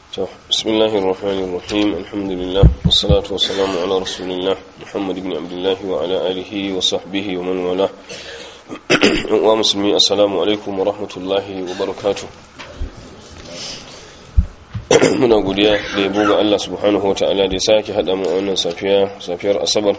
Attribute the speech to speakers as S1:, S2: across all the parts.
S1: to bismillahir rahmanir rahim alhamdulillah wassalatu wassalamu ala rasulillah muhammad ibn abdullah wa ala alihi wa sahbihi wa man wala wa muslimi assalamu alaikum wa rahmatullahi wa barakatuh muna godiya da yabo ga Allah subhanahu wa ta'ala da ya sake hada mu a wannan safiya safiyar asabar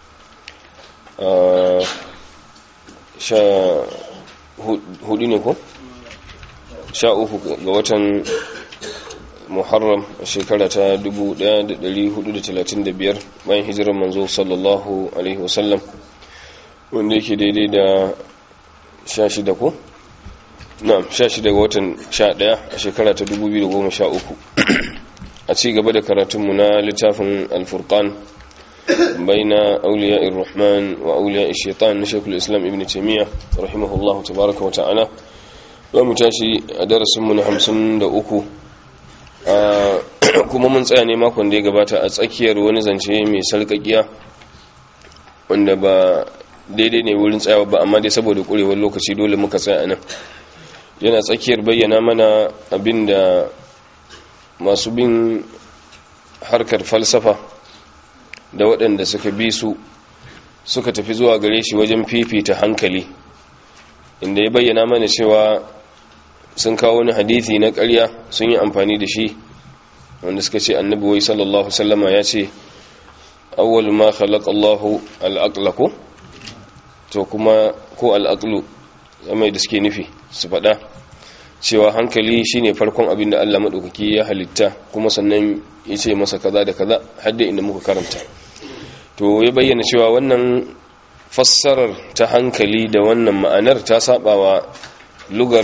S1: sha hudu ne ko sha uku ga watan muharram a shekara ta 1435 bayan hijirar manzo sallallahu alaihi wasallam wanda yake daidai da 16 ko? na 16 ga watan 11 a shekara ta 2013 a ci gaba da karatunmu na littafin alfurkan baina auliya irrahman wa auliya shaitan na shekul islam ibn taimiyya rahimahullahu tabaraka wa ta'ala za mu tashi a darasinmu na 53 kuma mun tsaya ne makon da ya gabata a tsakiyar wani zance mai sarkakiya wanda ba daidai ne wurin tsayawa ba amma dai saboda kurewar lokaci dole muka tsaya nan yana tsakiyar bayyana mana abin da masu bin harkar falsafa da waɗanda suka bi su suka tafi zuwa gare shi wajen fifita hankali inda ya bayyana mana cewa sun kawo wani hadithi na ƙarya sun yi amfani da shi wanda suka ce annabi wai sallallahu sallama ya ce awwal ma khalaqa Allahu al ko to kuma ko al-aqlu mai da suke nufi su faɗa cewa hankali shine farkon abin da Allah madaukaki ya halitta kuma sannan ya ce masa kaza da kaza hadda inda muka karanta to ya bayyana cewa wannan fassarar ta hankali da wannan ma'anar ta sabawa lugar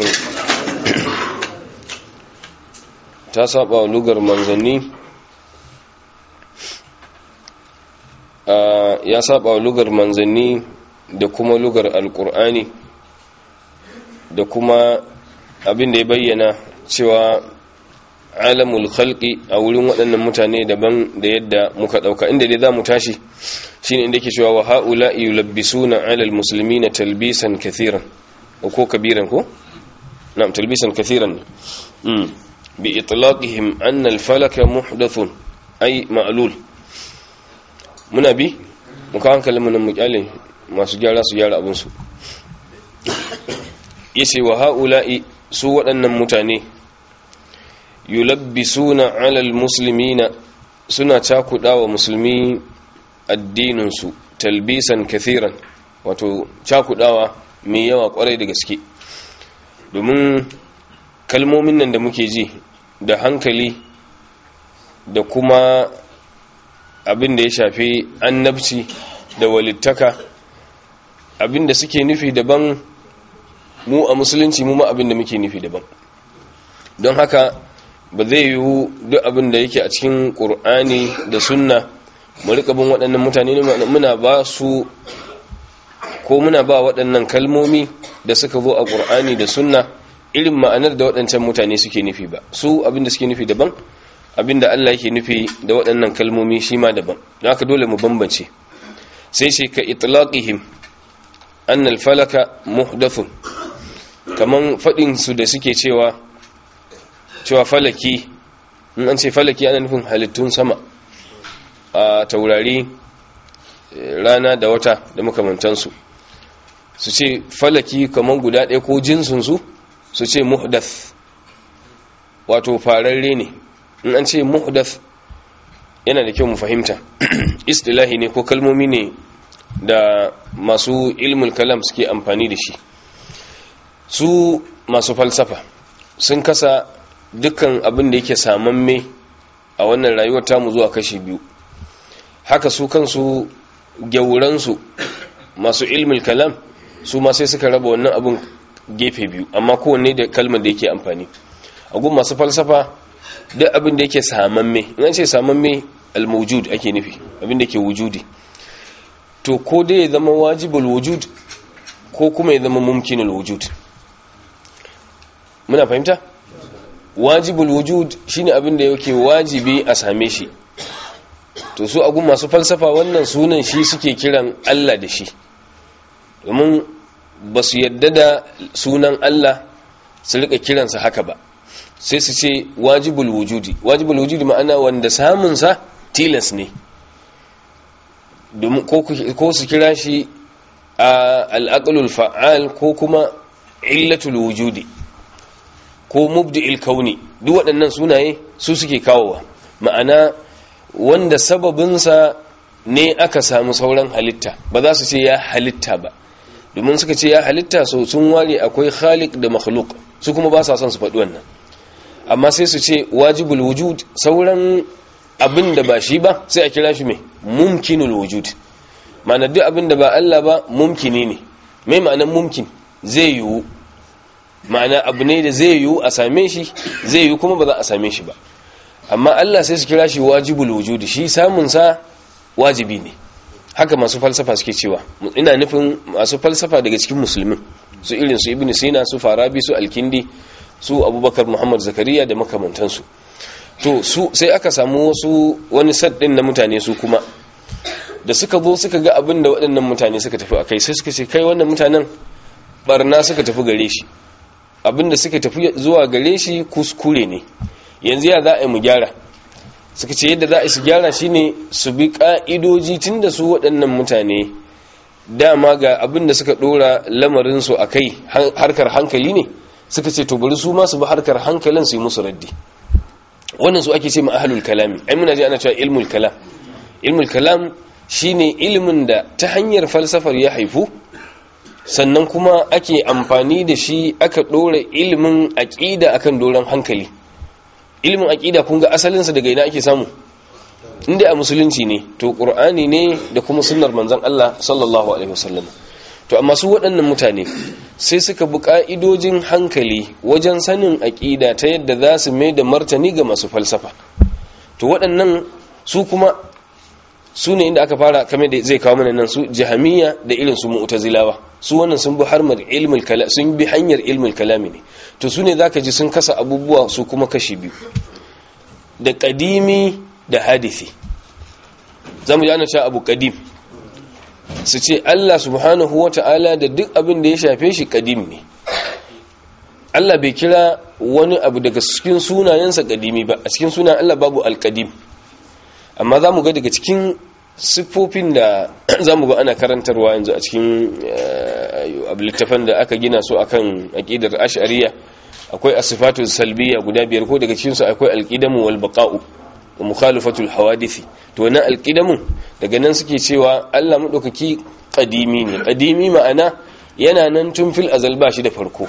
S1: ta saba wa lugar manzanni ya saba wa lugar manzanni da kuma lugar alkur'ani da kuma abin da ya bayyana cewa alamul khalqi a wurin waɗannan mutane daban da yadda muka ɗauka inda dai za mu tashi shine inda ke cewa wa ha'ula yulabbisuna alal muslimina talbisan kathiran ko kabiran ko na'am talbisan kathiran بإطلاقهم أن الفلك محدث أي معلول muna bi muka hankali mana mukyale masu gyara su gyara abinsu ya ce wa ha'ula'i su waɗannan mutane yulabbisuna alal muslimina suna cakuɗa wa musulmi addininsu talbisan kathiran wato cakuɗawa mai yawa ƙwarai da gaske domin kalmomin nan da muke ji da hankali da kuma abin da ya shafi annabci da walittaka abin da suke nufi daban mu a musulunci mu ma abin da muke nufi daban don haka ba zai yiwu duk abin da yake a cikin ƙur'ani da sunna mu rika bin waɗannan mutane muna ba su ko muna ba waɗannan kalmomi da suka zo a ƙur'ani da sunna irin ma'anar da waɗancan mutane suke nufi ba su abinda suke nufi daban abinda Allah yake nufi da waɗannan kalmomi shi ma daban don haka dole mu bambance sai sai ka itlaqihim anna al-falaka muhdathun kaman fadin su da suke cewa cewa falaki in an ce falaki ana nufin halittun sama a taurari rana da wata da makamantansu su ce falaki kaman guda ɗaya ko jinsinsu su ce muhdath wato fararre ne in an ce muhdath yana da kyau mu fahimta istilahi ne ko kalmomi ne da masu ilmul kalam suke amfani da shi su masu falsafa sun kasa dukkan abin da yake samamme a wannan rayuwar tamu zuwa kashi biyu haka su kansu gyauransu masu ilmul kalam su ma sai suka raba wannan abin gefe biyu amma kowanne da kalmar da yake amfani a gun masu falsafa duk abin da yake samamme in an ce samamme al-mawjud ake nufi abin da yake wujudi to ko dai ya zama wajibul wujud ko kuma ya zama mumkinul wujud muna fahimta wajibul wujud shine abin da yake wajibi a same shi to su agun masu falsafa wannan sunan shi suke kiran Allah da shi domin ba su yadda da sunan Allah su rika kiransa haka ba sai su ce wajibul wujudi wajibul wujudi ma'ana wanda samunsa tilas ne ko su kira shi a al'aqlul fa'al ko kuma illatul wujudi ko mubdi'il kauni duk waɗannan sunaye su suke kawowa ma'ana wanda sababinsa ne aka samu sauran halitta ba za su ce ya halitta ba domin suka ce ya halitta so sun ware akwai khaliq da makhluk su kuma ba sa son su faɗi wannan amma sai su ce wajibul wujud sauran abin da ba shi ba sai a kira shi mai mumkinul wujud ma'ana duk abin da ba Allah ba mumkini ne mai ma'anar mumkin zai yiwu ma'ana abu ne da zai yiwu a same shi zai yiwu kuma ba za a same shi ba amma Allah sai su kira shi wajibul wujud shi samun sa wajibi ne haka masu falsafa suke cewa ina nufin masu falsafa daga cikin musulmin su irin su ibn sina su farabi su alkindi su abubakar muhammad zakariya da makamantansu to su sai aka samu wasu wani sad din na mutane su kuma da suka zo suka ga abin da waɗannan mutane suka tafi a kai sai suka ce kai wannan mutanen barna suka tafi gare shi abin da suka tafi zuwa gare shi kuskure ne yanzu ya za a yi mu gyara suka ce yadda za a su gyara shine su bi ka'idoji tun da su waɗannan mutane dama ga abin da suka ɗora lamarinsu a kai harkar hankali ne suka ce to bari su ma su bi harkar hankalin su yi musu raddi wannan su ake ce ma ahlul kalami ai muna ji ana cewa ilmul kalam ilmul kalam shine ilimin da ta hanyar falsafar ya haifu sannan kuma ake amfani da shi aka ɗora ilimin aƙida akan doron hankali ilimin aƙida kun ga asalinsa daga ina ake samu inda a musulunci ne to ƙur'ani ne da kuma sunnar manzon Allah sallallahu alaihi wasallam to amma su waɗannan mutane sai suka bi ƙa'idojin hankali wajen sanin aƙida ta yadda za su mai da martani ga masu falsafa to waɗannan su kuma su ne inda aka fara kamar da zai kawo mana nan su jahamiya da irin su mu'tazilawa su wannan sun bi harmar ilmul kalam sun bi hanyar ilmul kalami ne to su ne zaka ji sun kasa abubuwa su kuma kashi biyu da kadimi da hadisi zamu ji ana cewa abu kadim su ce Allah subhanahu wata'ala da duk abin da ya shafe shi kadim ne Allah bai kira wani abu daga cikin sunayensa kadimi ba a cikin sunan Allah babu alkadim amma za mu ga daga cikin siffofin da za mu ga ana karantarwa yanzu a cikin littafan da aka gina su akan aƙidar ash'ariya akwai asifatu salbiya guda biyar ko daga cikinsu akwai alƙidamu wal baqa'u wa mukhalifatul hawadisi to wannan alƙidamu daga nan suke cewa Allah madaukaki qadimi ne qadimi ma'ana yana nan tun fil azal ba shi da farko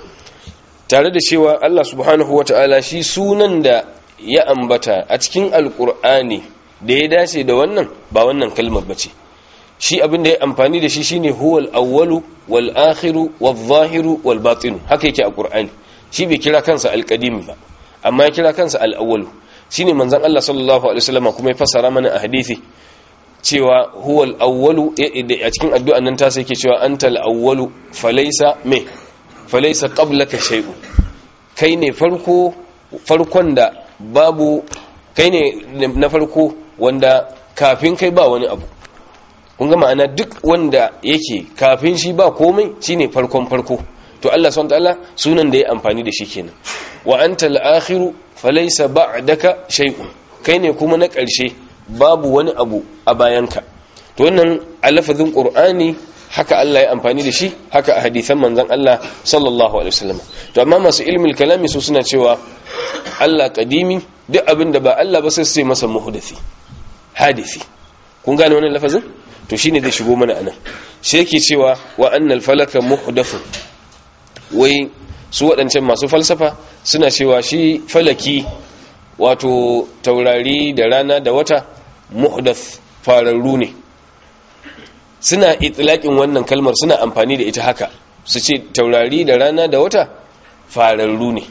S1: tare da cewa Allah subhanahu wata'ala shi sunan da ya ambata a cikin alkur'ani da ya dace da wannan ba wannan kalmar bace shi abin da ya amfani da shi shine huwal awwalu wal akhiru wal zahiru wal batinu haka yake a qur'ani shi bai kira kansa alqadim ba amma ya kira kansa al awwalu shine manzon Allah sallallahu alaihi wasallam kuma ya fassara mana a hadisi cewa huwal awwalu a cikin addu'an nan ta sai yake cewa antal awwalu falaysa me falaysa qablaka shay'un kai ne farko farkon da babu kai ne na farko wanda kafin kai ba wani abu kun ga ma'ana duk wanda yake kafin shi ba komai shine farkon farko to Allah subhanahu ta'ala sunan da ya amfani da shi kenan wa anta al-akhiru falaysa ba'daka shay'un kai ne kuma na ƙarshe babu wani abu a bayanka to wannan a lafazin qur'ani haka Allah ya amfani da shi haka a hadisan manzon Allah sallallahu alaihi wasallam to amma masu ilmul kalami su suna cewa Allah kadimi duk abin da ba Allah ba sai sai masa muhdathi hadisi kun gane wannan lafazin to shine zai shigo mana anan shi yake cewa wa annal falaka muhdathu wai su waɗancan masu falsafa suna cewa shi falaki wato taurari da rana da wata muhdath fararru ne suna itlaqin wannan kalmar suna amfani da ita haka su ce taurari da rana da wata fararru ne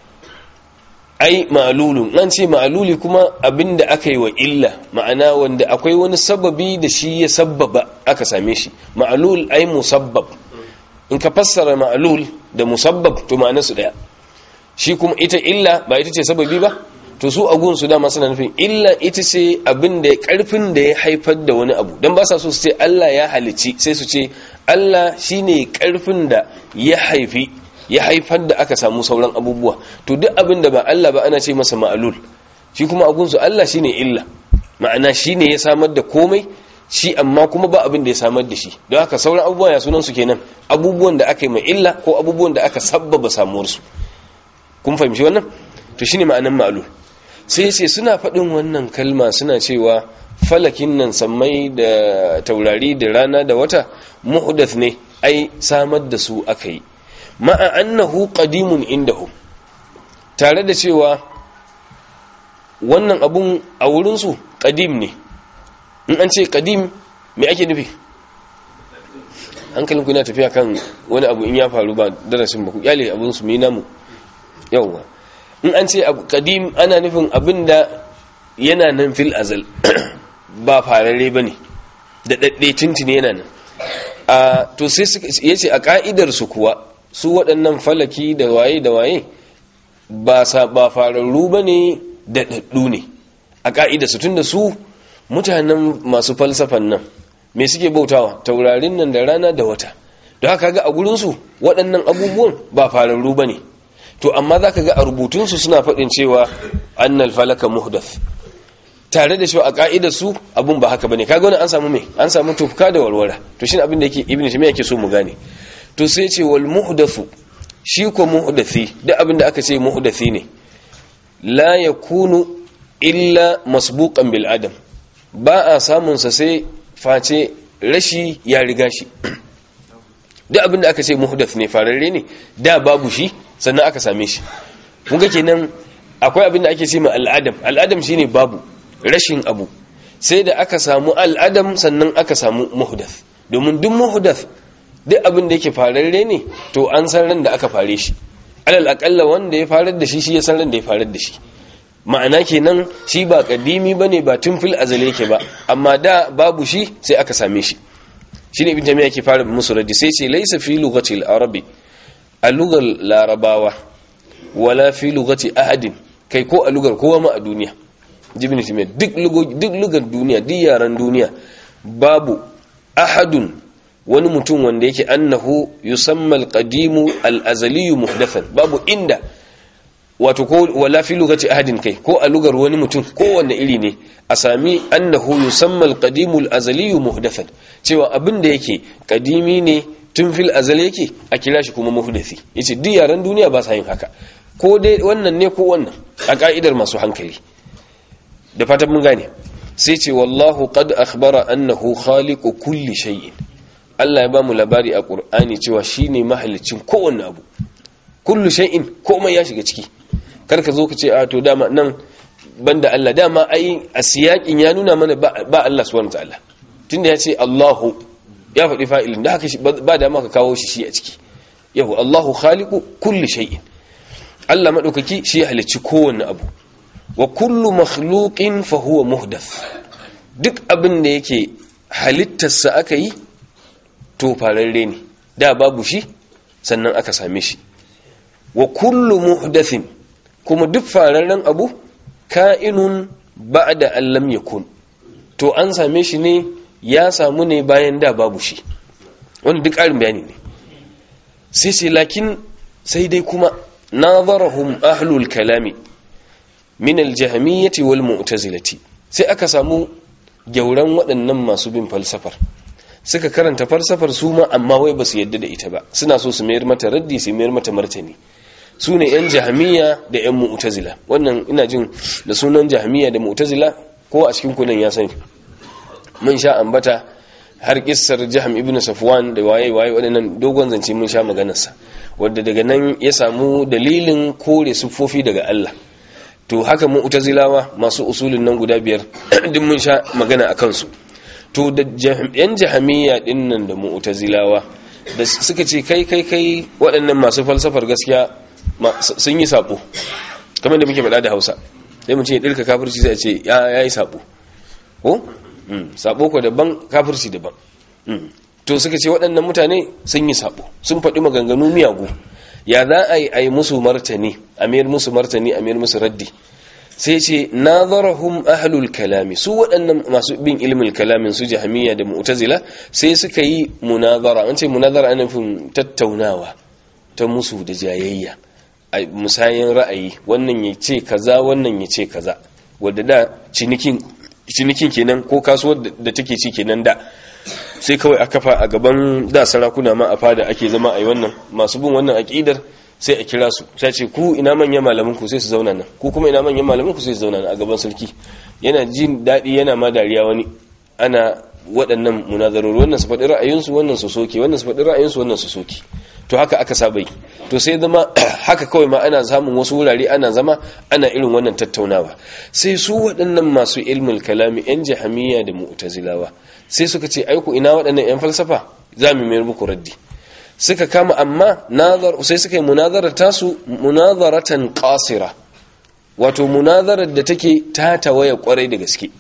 S1: ai ma'lulun an ce ma'luli kuma abinda aka yi wa illa ma'ana wanda akwai wani sababi da shi ya sabbaba aka same shi ma'lul ai musabbab in ka fassara ma'lul da musabbab to ma'ana su daya shi kuma ita illa ba ita ce sababi ba to su agun su dama suna nufin illa ita ce abin da karfin da ya haifar da wani abu dan ba sa so su ce Allah ya halici sai su ce Allah shine karfin da ya haifi ya haifar da aka samu sauran abubuwa to duk abin da ba Allah ba ana ce masa ma'alul shi kuma agunsu Allah shine illa ma'ana shine ya samar da komai shi amma kuma ba abin da ya samar da shi don haka sauran abubuwa ya sunan su kenan abubuwan da aka yi mai illa ko abubuwan da aka sabbaba samuwar su kun fahimci wannan to shine ma'anan ma'alul sai ce suna faɗin wannan kalma suna cewa falakin nan sammai da taurari da rana da wata muhdath ne ai samar da su aka yi ma'a annahu qadimun indahu tare da cewa wannan abun a wurinsu qadim ne in an ce qadim me ake nufi hankalin ku yana tafiya kan wani abu in ya faru ba darasin ba ku kyale abun su mai namu yawwa in an ce abu qadim ana nufin abin da yana nan fil azal ba farare bane da dadde tuntuni yana nan a to sai yace a ka'idar su kuwa su waɗannan falaki da waye da waye ba sa ba fararru bane da daddu ne a ka'idar su tunda su mutanen masu falsafan nan me suke bautawa taurarin nan da rana da wata don haka ga a gurin su waɗannan abubuwan ba fararru bane to amma zaka ga a rubutun su suna faɗin cewa annal falaka muhdath tare da shi a ka'idar su abun ba haka bane kaga wannan an samu me an samu tufka da warwara to shine abin da yake ibnu taymiya yake so mu gane to sai ce wal muhdathu shi ko muhdathi duk abin da aka ce muhdathi ne la yakunu illa masbuqan bil adam ba a samun sa sai face rashi ya riga shi duk abin da aka ce muhdath ne fararre ne da babu shi sannan aka same shi kun ga kenan akwai abin da ake ce ma al'adam al'adam shine babu rashin abu sai da aka samu al'adam sannan aka samu muhdath domin duk muhdath duk abin da yake fararre ne to an san ran da aka fare shi alal akalla wanda ya farar da shi shi ya san ran da ya farar da shi ma'ana kenan shi ba kadimi bane ba tun fil azali yake ba amma da babu shi sai aka same shi shine ibn jami'a yake fara musu raddi sai ce laysa fi lughati al-arabi a lugar larabawa wala fi lughati ahadin kai ko a lugar kowa ma a duniya jibin shi duk lugar duniya duk yaran duniya babu ahadun wani mutum wanda yake annahu yusamma alqadimu alazaliyu muhdathan babu inda wato ko wala fi lugati ahadin kai ko a lugar wani mutum ko wanne iri ne a sami annahu yusamma alqadimu alazaliyu muhdathan cewa abin da yake kadimi ne tun fil azal yake a kira shi kuma muhdathi yace duk yaran duniya ba sa yin haka ko dai wannan ne ko wannan a ka'idar masu hankali da fatan mun gane sai ce wallahu qad akhbara annahu khaliqu kulli shay'in Allah ya bamu labari a Qur'ani cewa shine mahalicin kowanne abu kullu shay'in komai ya shiga ciki kar ka zo ka ce a to dama nan banda Allah dama ai a siyakin ya nuna mana ba Allah subhanahu wataala tunda ya ce Allahu ya faɗi fa'ilin da haka ba da maka kawo shi shi a ciki yahu Allahu khaliqu kulli shay'in Allah madaukaki shi ya halicci kowanne abu wa kullu makhluqin fa huwa muhdath duk abin da yake halittarsa aka yi to fararre ne da babu shi sannan aka same shi wa kullu muhdathin kuma duk fararren abu ka'inun ba'da an lam yakun to an same shi ne ya samu ne bayan da babu shi wani duk ƙarin bayani ne sai sai lakin sai dai kuma nazarahum ahlul kalami min aljahmiyyati wal mu'tazilati sai aka samu gyauran waɗannan masu bin falsafar suka karanta falsafar su ma amma wai ba su yadda da ita ba suna so su mayar mata raddi su mayar mata martani su ne yan jahmiya da yan mu'tazila wannan ina jin da sunan jahmiya da mu'tazila ko a cikin kunan ya sani mun sha ambata har kissar jaham ibn safwan da waye waye waɗannan dogon zance mun sha maganarsa wadda daga nan ya samu dalilin kore siffofi daga Allah to haka mu'tazilawa masu usulin nan guda biyar duk mun sha magana a kansu to da yan jahamiyya din nan da mu'tazilawa da suka ce kai kai kai waɗannan masu falsafar gaskiya sun yi sabo kamar da muke faɗa da Hausa sai mu ce dirka kafirci sai a ce ya yayi sabo ko sabo ko daban kafirci daban to suka ce waɗannan mutane sun yi sabo sun faɗi maganganu miyagu ya za a yi a yi musu martani a mayar musu martani a mayar musu raddi sai ce nazarahum ahlul kalami su waɗannan masu bin ilimin kalamin su jahmiya da mu'tazila sai suka yi munazara an ce munazara ana nufin tattaunawa ta musu da jayayya a musayin ra'ayi wannan ya ce kaza wannan ya ce kaza wadda da cinikin cinikin kenan ko kasuwar da take ci kenan da sai kawai a kafa a gaban da sarakuna ma a fada ake zama a yi wannan masu bin wannan aƙidar sai a kira su sai ce ku ina manyan malamin ku sai su zauna nan ku kuma ina manyan malamin ku sai su zauna nan a gaban sarki yana jin daɗi yana ma dariya wani ana waɗannan munazarori wannan su faɗi ra'ayinsu wannan su soke wannan su faɗi ra'ayinsu wannan su soke to haka aka saba yi to sai zama haka kawai ma ana samun wasu wurare ana zama ana irin wannan tattaunawa sai su waɗannan masu ilmul kalami yan jahamiya da mu'tazilawa sai suka ce aiku ina waɗannan yan falsafa za mu mayar muku raddi suka kama amma nazar sai suka yi munazarar tasu munazaratan qasira wato munazarar da take ta tawaya kwarai da gaske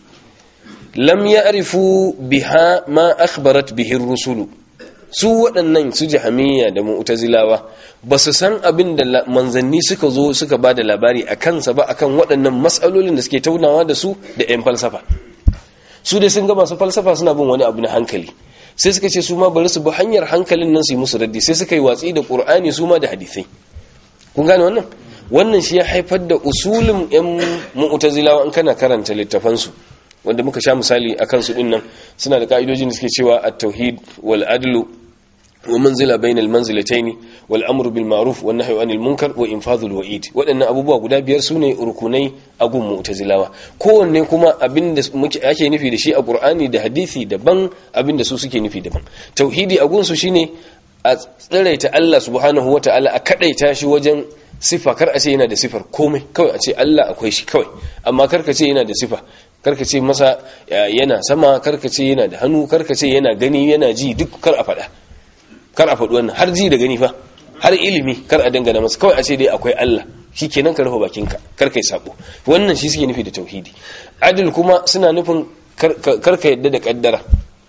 S1: lam ya'rifu biha ma akhbarat bihi rusulu su waɗannan su jahamiya da mu'tazilawa ba su san abin da manzanni suka zo suka ba da labari a kansa ba akan waɗannan matsalolin da suke taunawa da su da 'yan falsafa su dai sun ga masu falsafa suna bin wani abu na hankali sai suka ce su ma bari su bi hanyar hankalin nan su yi musu raddi sai suka yi watsi da qur'ani su ma da hadisai kun gane wannan wannan shi ya haifar da usulin 'yan mu'tazilawa in kana karanta littafansu wanda muka sha misali a kansu din nan suna da ka'idojin da suke cewa at-tauhid wal adlu wa manzila bainal manzilatayn wal amru bil ma'ruf wan nahyu anil munkar wa infadhul wa'id waɗannan abubuwa guda biyar sune rukunai a gun mu'tazilawa kowanne kuma abinda muke ake nufi da shi a qur'ani da hadisi daban abinda su suke nufi daban tauhidi a gun su shine a tsiraita Allah subhanahu wata'ala a kadaita shi wajen sifa kar a ce yana da sifar komai kawai a ce Allah akwai shi kawai amma kar ka ce yana da sifa kar ka ce masa yana sama kar ka ce yana da hannu kar ka ce yana gani yana ji duk kar a faɗa kar a faɗi wannan har ji da gani fa har ilimi kar a dangana masa kawai a ce dai akwai Allah shikenan ka rufe bakinka kar kai sabo wannan shi suke nufi da tauhidi adil kuma suna nufin kar ka yadda da kaddara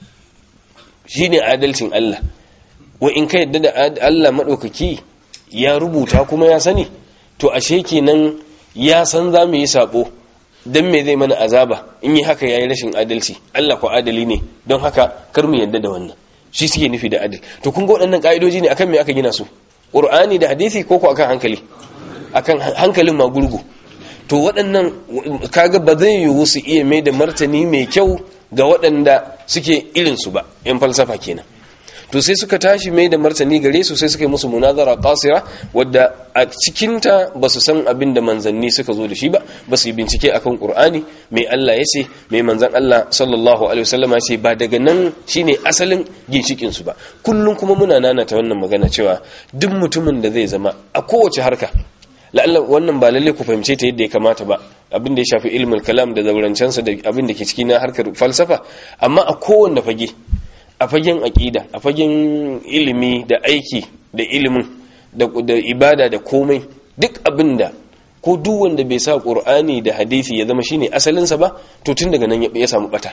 S1: shine adalcin Allah wa in ka yadda da Allah madaukaki ya rubuta kuma ya sani to ashe kenan ya san za mu yi sabo don me zai mana azaba in yi haka yayi rashin adalci Allah ko adali ne don haka kar mu yadda da wannan shi suke nufi da adal to kun ga waɗannan ka'idoji ne akan me aka gina su qur'ani da hadisi ko ko akan hankali akan hankalin ma gurgu to waɗannan kaga ba zai yiwu su iya mai da martani mai kyau ga waɗanda suke irin su ba yan falsafa kenan to sai suka tashi mai da martani gare su sai suka yi musu munazara qasira wadda a cikinta ba su san abin da manzanni suka zo da shi ba ba su yi bincike akan qur'ani mai Allah ya ce mai manzan Allah sallallahu alaihi wasallam ya ce ba daga nan shine asalin ginshikin su ba kullum kuma muna nanata wannan magana cewa duk mutumin da zai zama a kowace harka la'alla wannan ba lalle ku fahimce ta yadda ya kamata ba abin da ya shafi ilmul kalam da zaurancensa da abin da ke ciki na harkar falsafa amma a kowanne fage a fagen aƙida a fagen ilimi da aiki da ilimin da ibada da komai duk abin da ko duk wanda bai sa ƙur'ani da hadisi ya zama shine asalinsa ba to tun daga nan ya samu bata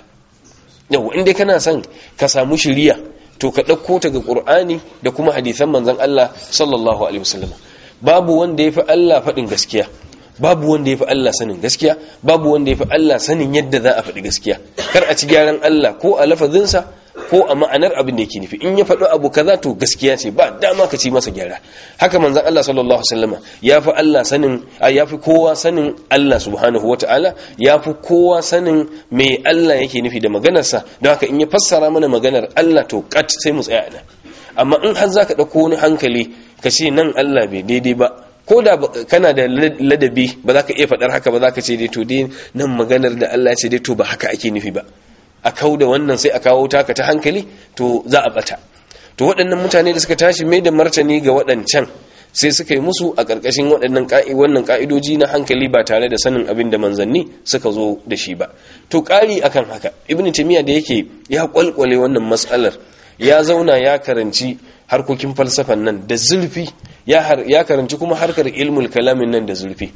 S1: yau inda kana son ka samu shiriya to ka ɗauko ta ga ƙur'ani da kuma hadisan manzon Allah sallallahu alaihi wasallam babu wanda ya fi Allah faɗin gaskiya babu wanda ya fi Allah sanin gaskiya babu wanda ya fi Allah sanin yadda za a faɗi gaskiya kar a ci gyaran Allah ko a lafazinsa ko a ma'anar abin da yake nufi in ya faɗi abu kaza to gaskiya ce ba dama ka ci masa gyara haka manzon Allah sallallahu alaihi wasallam ya fi Allah sanin ya fi kowa sanin Allah subhanahu wataala ya fi kowa sanin me Allah yake nufi da maganarsa don haka in ya fassara mana maganar Allah to kat sai mu tsaya nan amma in har zaka dauko wani hankali ka ce nan Allah bai daidai ba ko da kana da ladabi ba za ka iya faɗar haka ba za ka ce dai to dai nan maganar da Allah ya ce dai to ba haka ake nufi ba a kau da wannan sai a kawo taka ta hankali to za a bata to waɗannan mutane da suka tashi mai da martani ga waɗancan sai suka yi musu a ƙarƙashin waɗannan wannan ƙa'idoji na hankali ba tare da sanin abin da manzanni suka zo da shi ba to ƙari akan haka ibnu taymiya da yake ya kwalkwale wannan matsalar ya zauna ya karanci harkokin falsafan nan da zurfi ya karanci kuma harkar ilmul kalamin nan da zurfi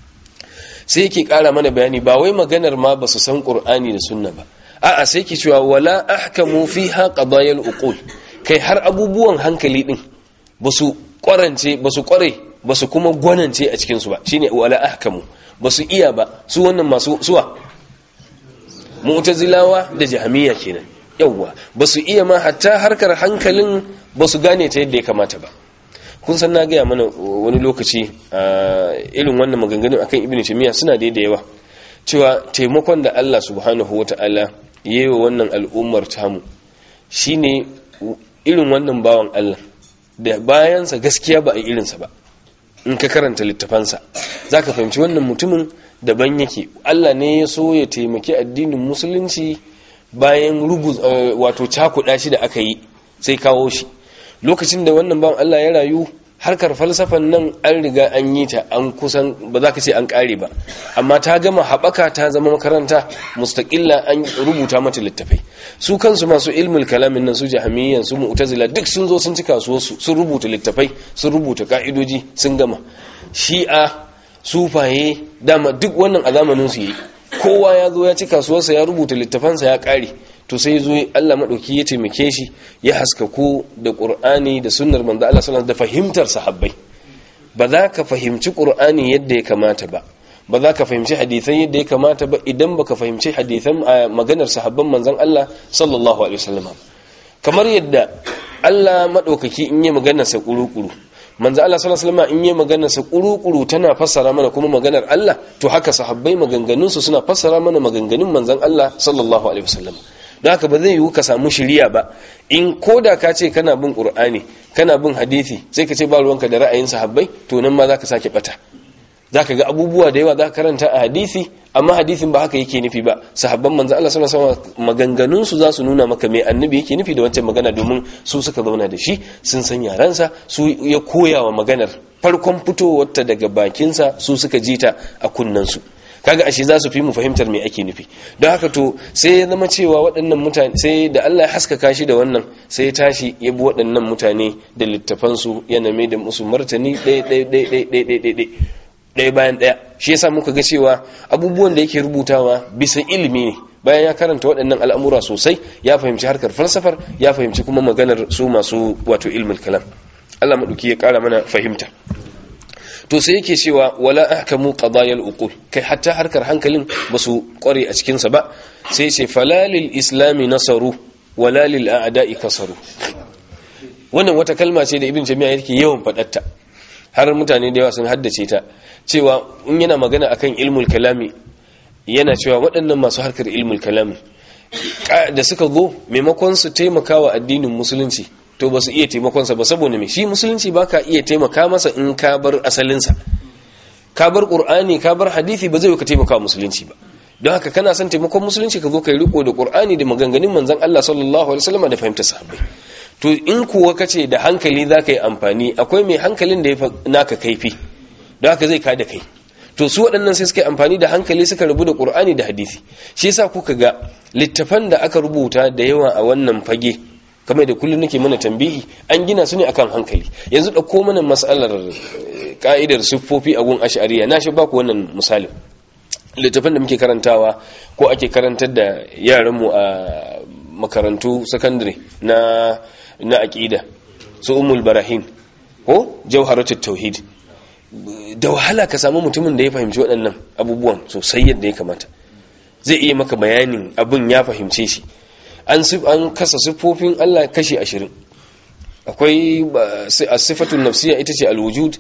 S1: sai yake ƙara mana bayani ba wai maganar ma ba su san ƙur'ani da sunna ba a'a sai ke cewa wala ahkamu fiha qadayal uqul kai har abubuwan hankali din basu kwarance basu kware basu kuma gwanance a cikin su ba shine wala ahkamu basu iya ba su wannan masu suwa mu'tazilawa da jahmiya kenan yawwa basu iya ma hatta harkar hankalin basu gane ta yadda ya kamata ba kun san na gaya mana wani lokaci a irin wannan maganganun akan ibn taymiya suna da yawa cewa taimakon da Allah subhanahu wata'ala yayi wa wannan al'ummar tamu shine irin wannan bawan Allah da bayansa gaskiya ba a irinsa ba in ka karanta littafansa za ka fahimci wannan mutumin daban yake Allah ne ya so ya taimaki addinin musulunci bayan rugu wato cakuɗa shi da aka yi sai kawo shi lokacin da wannan bawan Allah ya rayu harkar falsafan nan an riga an yi ta an kusan ba za ka ce an ƙare ba amma ta gama haɓaka ta zama makaranta mustaƙilla an rubuta mata littafai su kansu masu ilmul kalamin nan su jahamiyyan su mu'tazila duk sun zo sun ci kasuwarsu sun rubuta littafai sun rubuta ka'idoji sun gama shi'a sufaye dama duk wannan a zamanin su yi kowa ya zo ya ci kasuwarsa ya rubuta littafansa ya ƙare to sai zo Allah madauki ya taimake shi ya haskaku da Qur'ani da sunnar manzo Allah sallallahu da fahimtar sahabbai ba za ka fahimci Qur'ani yadda ya kamata ba ba za ka fahimci hadisai yadda ya kamata ba idan baka fahimci hadisan maganar sahabban manzon Allah sallallahu alaihi wasallam kamar yadda Allah madaukaki in yi maganar sa kuru-kuru manzo Allah sallallahu alaihi wasallam in yi maganar sa kuru-kuru tana fassara mana kuma maganar Allah to haka sahabbai maganganun su suna fassara mana maganganun manzon Allah sallallahu alaihi wasallam don haka ba zai yiwu ka samu shiriya ba in koda ka ce kana bin qur'ani kana bin hadisi sai ka ce ba ruwanka da ra'ayin sahabbai to nan ma zaka sake bata zaka ga abubuwa da yawa zaka karanta a hadisi amma hadisin ba haka yake nufi ba sahabban manzo Allah sallallahu alaihi wasallam maganganun su za su nuna maka me annabi yake nufi da wancan magana domin su suka zauna da shi sun san yaransa su ya koya wa maganar farkon fitowar ta daga bakinsa su suka jita a kunnansu kaga ashe za su fi mu fahimtar me ake nufi don haka to sai ya zama cewa waɗannan mutane sai da Allah ya haskaka shi da wannan sai ya tashi ya bi waɗannan mutane da littafansu yana mai da musu martani ɗaya ɗaya ɗaya ɗaya ɗaya ɗaya ɗaya ɗaya bayan ɗaya shi yasa muka ga cewa abubuwan da yake rubutawa bisa ilimi ne bayan ya karanta waɗannan al'amura sosai ya fahimci harkar falsafar ya fahimci kuma maganar su masu wato ilmul kalam Allah maɗauki ya ƙara mana fahimta to sai yake cewa wala ahkamu qadayal uqul kai hatta harkar hankalin basu kware a cikin sa ba sai ce falalil islami nasaru wala lil a'da'i kasaru wannan wata kalma ce da ibn jami'a yake yawan fadatta har mutane da yawa sun haddace ta cewa in yana magana akan ilmul kalami yana cewa waɗannan masu harkar ilmul kalami da suka zo maimakon su taimaka wa addinin musulunci to ba su iya taimakonsa ba saboda mai shi musulunci ba ka iya taimaka masa in ka bar asalinsa ka bar ƙur'ani ka bar hadithi ba zai ka taimaka musulunci ba don haka kana son taimakon musulunci ka zo kai riko da ƙur'ani da maganganun manzon Allah sallallahu alaihi wasallam da fahimtar sahabbai to in kuwa kace da hankali za ka yi amfani akwai mai hankalin da ya naka kaifi don haka zai ka da kai to su waɗannan sai suka yi amfani da hankali suka rubu da ƙur'ani da hadisi shi yasa kuka ga littafan da aka rubuta da yawa a wannan fage kamar da kullum nake mana tambihi an gina su ne akan hankali yanzu ɗauko mana matsalar ka'idar siffofi a gun ash'ariya na shi ba ku wannan misalin littafin da muke karantawa ko ake karantar da yaranmu a makarantu sakandare na na aqida su ummul barahin ko jawharatut tauhid da wahala ka samu mutumin da ya fahimci waɗannan abubuwan sosai yadda ya kamata zai iya maka bayanin abin ya fahimce shi an kasa siffofin Allah kashi ashirin akwai asifatul nafsiya ita ce alwujud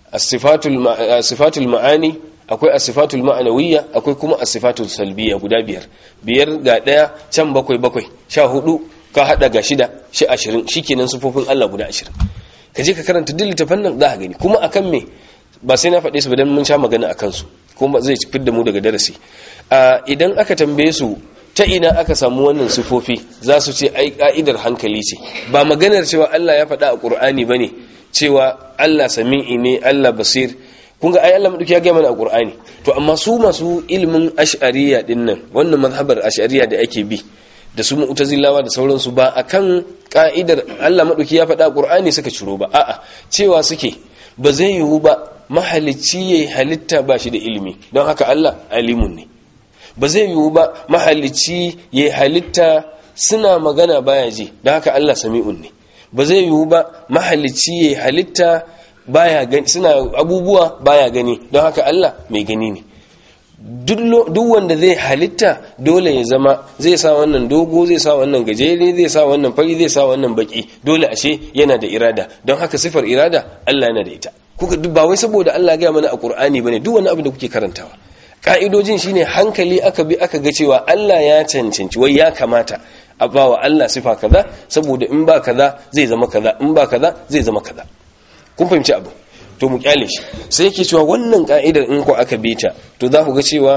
S1: asifatul ma'ani akwai asifatul ma'anawiyya akwai kuma asifatul salbiya guda biyar biyar ga daya can bakwai bakwai sha hudu ka hada ga shida shi ashirin shi kenan siffofin Allah guda ashirin ka je ka karanta duk littafan nan za ka gani kuma akan me ba sai na faɗe su ba dan mun sha magana akan su kuma zai fidda mu daga darasi idan aka tambaye su ta ina aka samu wannan sifofi za su ce ai ka'idar hankali ce ba maganar cewa Allah ya faɗa a Qur'ani bane cewa Allah sami'i ne Allah basir kun ga ai Allah madauki ya ga mana a Qur'ani to amma su masu ilimin ash'ariyya din nan wannan mazhabar ash'ariyya da ake bi da su mu'tazilawa da sauransu ba akan ka'idar Allah madauki ya faɗa a Qur'ani suka ciro ba a'a cewa suke ba zai yiwu ba mahalicci yayi halitta ba shi da ilimi don haka Allah alimun ne ba zai yiwu ba mahalicci ya halitta suna magana baya ji don haka Allah sami'un ne ba zai yiwu ba mahalicci ya halitta baya gani suna abubuwa baya gani don haka Allah mai gani ne duk wanda zai halitta dole ya zama zai sa wannan dogo zai sa wannan gajere zai sa wannan fari zai sa wannan baki dole ashe yana da irada don haka sifar irada Allah yana da ita kuka ba wai saboda Allah ya mana a Qur'ani bane duk wani abu da kuke karantawa ka'idojin shine hankali aka bi aka ga cewa Allah ya cancanci wai ya kamata a bawa Allah sifa kaza saboda in ba kaza zai zama kaza in ba kaza zai zama kaza kun fahimci abu to mu kyale shi sai yake cewa wannan ka'idar in ko aka bi ta to za ku ga cewa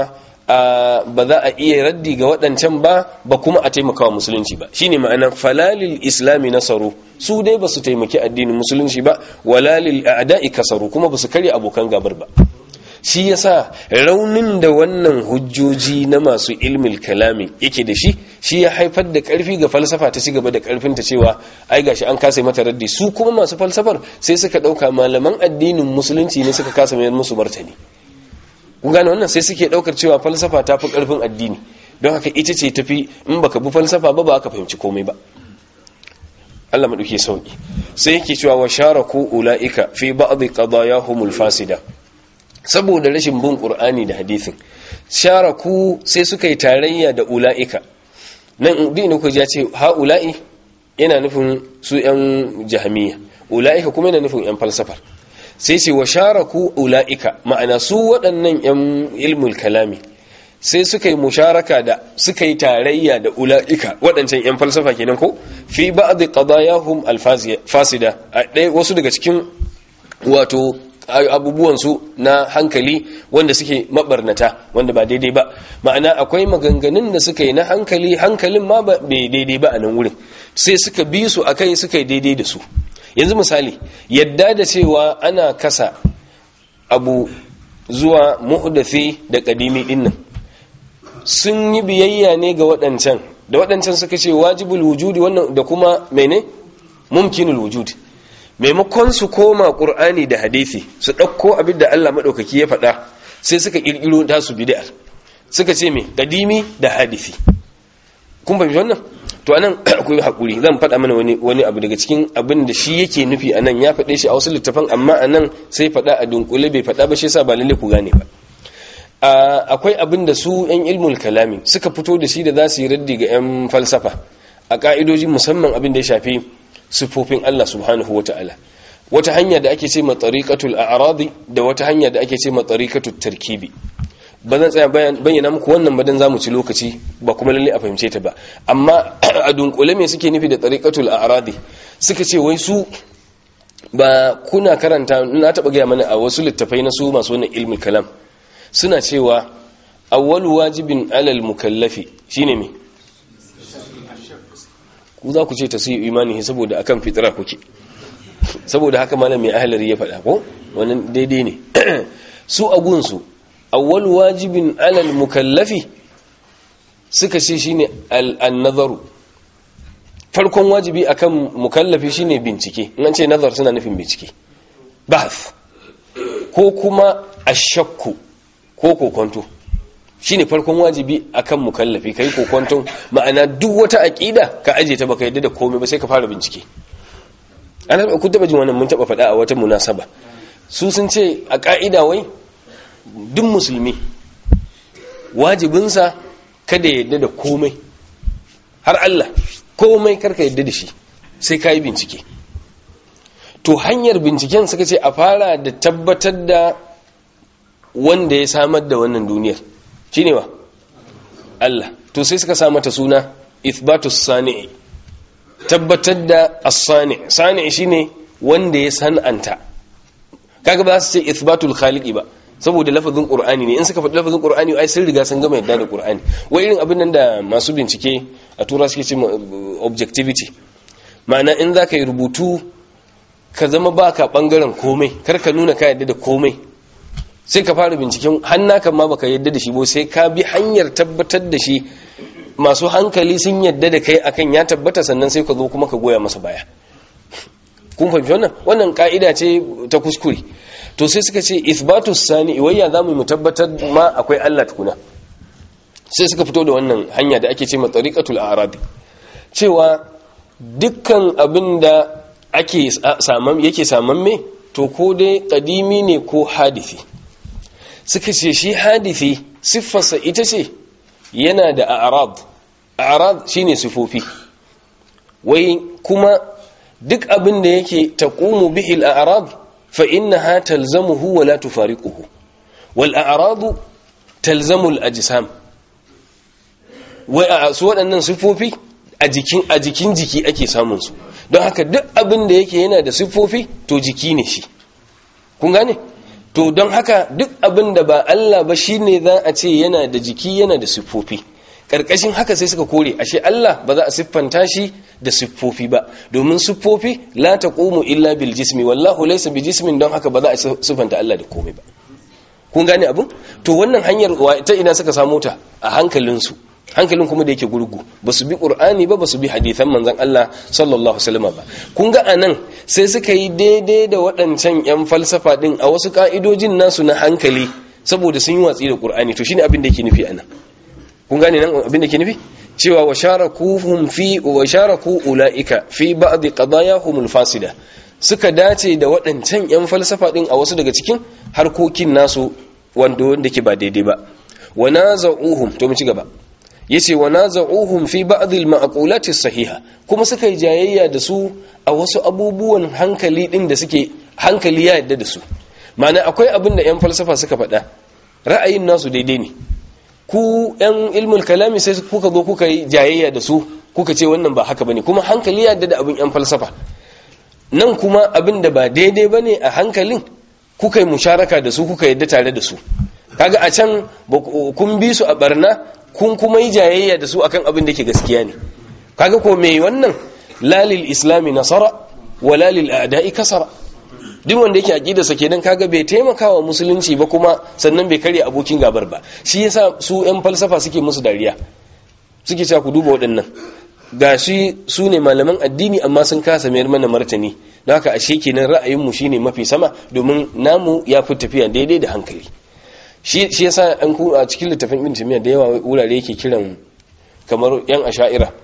S1: ba za a iya raddi ga waɗancan ba ba kuma a taimaka wa musulunci ba shine ma'anar falalil islami nasaru su dai ba su taimaki addinin musulunci ba walalil a'da'i kasaru kuma ba su karya abokan gabar ba shi yasa raunin da wannan hujjoji na masu ilmil kalami yake da shi shi ya haifar da karfi ga falsafa ta cigaba da karfin ta cewa ai gashi an kasa mata raddi su kuma masu falsafar sai suka dauka malaman addinin musulunci ne suka kasa mayar musu martani kun gane wannan sai suke daukar cewa falsafa ta fi karfin addini don haka ita ce tafi in baka bi falsafa ba ba ka fahimci komai ba Allah maɗauki sauki sai yake cewa wa sharaku ulaika fi ba'd qadayahumul fasida saboda rashin bin qur'ani da hadisin sharaku sai suka yi tarayya da ulaika nan din ku ya ce ha ula'i yana nufin su yan jahmiya ulaika kuma yana nufin yan falsafar sai ce wa sharaku ulaika ma'ana su waɗannan yan ilmul kalami sai suka yi musharaka da suka yi tarayya da ula'ika waɗancan 'yan falsafa kenan ko fi ba'd qadayahum alfasida a ɗaya wasu daga cikin wato abubuwansu na hankali wanda suke mabarnata wanda ba daidai ba ma'ana akwai maganganun da suka yi na hankali hankalin ma ba daidai ba a nan wurin sai suka bi su akai suka yi daidai da su yanzu misali yadda da cewa ana kasa abu zuwa muhdathi da kadimi dinnan sun yi biyayya ne ga waɗancan da waɗancan suka ce wajibul wujudi wannan da kuma mene mumkinul wujudi maimakon su koma ƙur'ani da hadisi su ɗauko abin da Allah maɗaukaki ya faɗa sai suka ƙirƙiro ta su bid'ar suka ce me kadimi da hadisi kun fahimci wannan to anan akwai hakuri zan faɗa mana wani wani abu daga cikin abin da shi yake nufi anan ya faɗe shi a wasu littafan amma anan sai faɗa a dunkule bai faɗa ba shi yasa ba lalle ku gane ba akwai abin da su 'yan ilmul kalami suka fito da shi da za su yi raddi ga 'yan falsafa a ka'idoji musamman abin da ya shafi sifofin Allah subhanahu wa ta'ala wata hanya da ake ce ma tariqatul a'radi da wata hanya da ake ce ma tariqatul tarkibi ba zan tsaya bayyana muku wannan ba dan zamu ci lokaci ba kuma lalle a fahimce ta ba amma a dunkule me suke nufi da tariqatul a'radi suka ce wai su ba kuna karanta na taba gaya mana a wasu littafai na su masu wannan ilmin kalam suna cewa awwalu wajibin alal mukallafi shine me ku za ku ce ta sai imani saboda akan fitra kuke saboda haka malami ahlari ya faɗa ko wannan daidai ne su agunsu awwalu wajibin alal mukallafi suka ce shine al-nazaru farkon wajibi akan mukallafi shine bincike in an ce nazar suna nufin bincike bahth ko kuma ashakku ko kokonto shine farkon wajibi akan mukallafi kai kokonto ma'ana duk wata aqida ka aje ta baka yadda da komai ba sai ka fara bincike ana ku taba jin wannan mun taba faɗa a wata munasaba su sun ce a ka'ida wai duk musulmi wajibinsa kada ya yadda da komai har Allah komai karka yadda da shi sai ka yi bincike to hanyar binciken suka ce a fara da tabbatar da wanda ya samar da wannan duniyar shi ne wa Allah to sai suka samata suna ithbatus sani'i tabbatar da as-sani sani shine wanda ya san'anta kaga ba su ce ithbatul khaliqi ba saboda lafazin qur'ani ne in suka faɗi lafazin qur'ani ai sun riga sun gama yadda da qur'ani wai irin abin nan da masu bincike a tura suke ce objectivity ma'ana in zaka yi rubutu ka zama baka bangaren komai kar ka nuna ka yadda da komai sai ka fara binciken hannaka ma baka yadda da shi ba sai ka bi hanyar tabbatar da shi masu hankali sun yadda da kai akan ya tabbata sannan sai ka zo kuma ka goya masa baya kun fahimci wannan wannan ka'ida ce ta kuskure to sai suka ce ithbatus sani wayya zamu mu tabbatar ma akwai Allah tukuna sai suka fito da wannan hanya da ake ce ma tariqatul a'rabi cewa dukkan abin da ake saman yake saman me to ko dai kadimi ne ko hadisi suka ce shi hadithi siffarsa ita ce yana da a'rad a'rad shine sifofi wai kuma duk abin da yake taqumu bihi al-a'rad fa innaha talzamuhu wa la tufariquhu wal a'radu talzamu al-ajsam wai a su waɗannan sifofi a jikin a jikin jiki ake samun su don haka duk abin da yake yana da sifofi to jiki ne shi kun gane to don haka duk abin da ba Allah ba shine za a ce yana da jiki yana da siffofi karkashin haka sai suka kore ashe Allah ba za a siffanta shi da siffofi ba domin siffofi la taqumu illa bil jismi wallahu laysa bi jismin don haka ba za a siffanta Allah da komai ba kun gane abin to wannan hanyar ta ina suka samu ta a hankalinsu hankalin kuma da yake gurgu ba su bi ƙur'ani ba ba su bi hadithan manzan Allah sallallahu alaihi ba kun ga anan sai suka yi daidai da waɗancan 'yan falsafa ɗin a wasu ƙa'idojin nasu na hankali saboda sun yi watsi da ƙur'ani to shine abin da yake nufi anan kun gane nan abin da yake nufi cewa wa sharakuhum fi wa sharaku ulaika fi ba'd qadayahum fasida suka dace da waɗancan 'yan falsafa ɗin a wasu daga cikin harkokin nasu wanda wanda ke ba daidai ba wa naza'uhum to mu ci gaba yace wa naza'uhum fi ba'd al-ma'qulat as-sahiha kuma suka yi jayayya da su a wasu abubuwan hankali din da suke hankali ya yadda da su ma'ana akwai abin da 'yan falsafa suka faɗa ra'ayin nasu daidai ne ku 'yan ilmul kalami sai kuka zo kuka yi jayayya da su kuka ce wannan ba haka bane kuma hankali ya yadda da abin 'yan falsafa nan kuma abin da ba daidai bane a hankalin kuka yi musharaka da su kuka yadda tare da su kaga a can kun bi su a barna kun kuma yi jayayya da su akan abin da ke gaskiya ne kaga ko mai wannan lalil islami nasara wa lalil a'da'i kasara duk wanda yake aqida sa kenan kaga bai taimakawa musulunci ba kuma sannan bai karya abokin gabar ba shi yasa su yan falsafa suke musu dariya suke cewa ku duba waɗannan gashi su ne malaman addini amma sun kasa mayar mana martani don haka ashe kenan ra'ayinmu shine mafi sama domin namu ya fi tafiya daidai da hankali shi yasa an ku a cikin littafin ibn timiya da yawa wurare yake kiran kamar yan asha'ira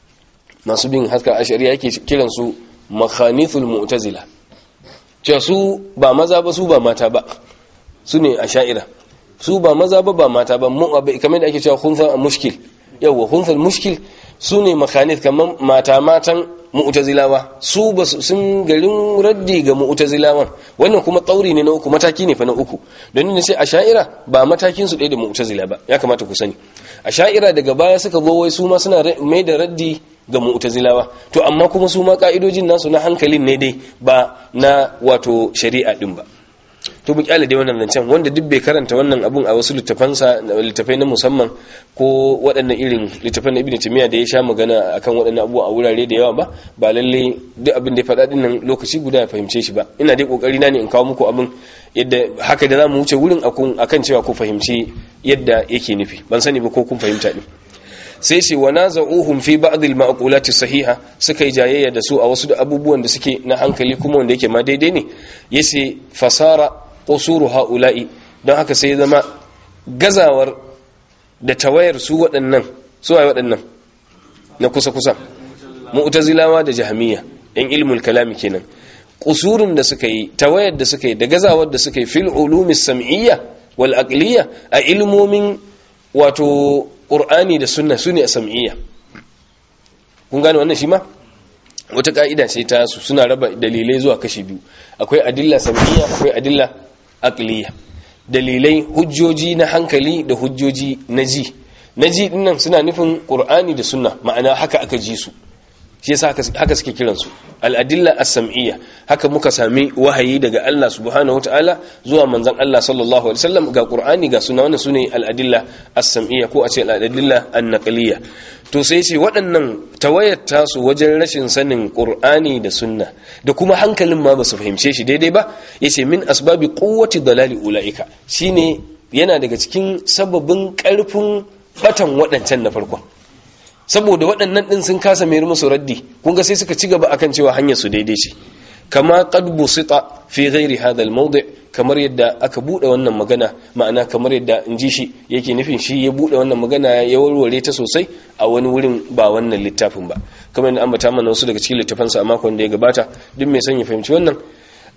S1: masu bin haska ashariya yake kiran su makhanithul mu'tazila cewa su ba maza ba su ba mata ba su ne asha'ira su ba maza ba ba mata ba kamar da ake cewa khunfa mushkil yawa khunfa mushkil su ne makhanith kamar mata matan mu'tazilawa su ba sun garin raddi ga mu'tazilawan wannan kuma tsauri ne na uku mataki ne fa na uku don ne sai asha'ira ba matakin su ɗaya da mu'tazila ba ya kamata ku sani asha'ira daga baya suka zo wai su ma suna mai da raddi ga mu'tazilawa to amma kuma su ma ka'idojin nasu na hankalin ne dai ba na wato shari'a din ba to mu kyale dai wannan zancen wanda duk bai karanta wannan abun a wasu littafansa littafai na musamman ko waɗannan irin littafan na ibn timiya da ya sha magana akan waɗannan abubuwa a wurare da yawa ba ba lalle duk abin da ya faɗa dinnan lokaci guda ya fahimce shi ba ina dai kokari na ne in kawo muku abin yadda haka da zamu wuce wurin akan cewa ku fahimci yadda yake nufi ban sani ba ko kun fahimta din sai ce wa naza'uhum fi ba'd al-ma'qulati sahiha suka yi jayayya da su a wasu da abubuwan da suke na hankali kuma wanda yake ma daidai ne yace fasara qusuru haula'i don haka sai zama gazawar da tawayar su waɗannan su waye waɗannan na kusa kusa mu'tazilawa da jahmiya yan ilmul kalami kenan qusurun da suka yi tawayar da suka yi da gazawar da suka yi fil ulumis sam'iyya wal aqliyya a ilmomin wato ƙur'ani da sunna su ne a sam'iyya kun gane wannan shi ma wata ƙa'ida ce ta su suna raba dalilai zuwa kashi biyu akwai adilla sam'iyya akwai adilla aqliya dalilai hujjoji na hankali da hujjoji na ji na ji dinnan suna nufin ƙur'ani da sunna ma'ana haka aka ji su shi yasa haka suke kiransu al'adilla as-sam'iyya haka muka sami wahayi daga Allah subhanahu wataala zuwa manzon Allah sallallahu alaihi wasallam ga Qur'ani ga sunna wannan sune al'adilla as-sam'iyya ko a ce al'adilla an-naqliyya to sai ce waɗannan tawayar tasu wajen rashin sanin Qur'ani da sunna da kuma hankalin ma ba su fahimce shi daidai ba yace min asbabi quwwati dalali ulaika shine yana daga cikin sababin ƙarfin batan waɗancan na farkon saboda waɗannan ɗin sun kasa mai musu raddi kun ga sai suka ci gaba akan cewa hanyar su daidai ce kama qad busita fi ghairi hadha al-mawdi' kamar yadda aka bude wannan magana ma'ana kamar yadda in ji shi yake nufin shi ya bude wannan magana ya warware ta sosai a wani wurin ba wannan littafin ba kamar yadda ambata mana wasu daga cikin littafansa a makon da ya gabata duk mai son ya fahimci wannan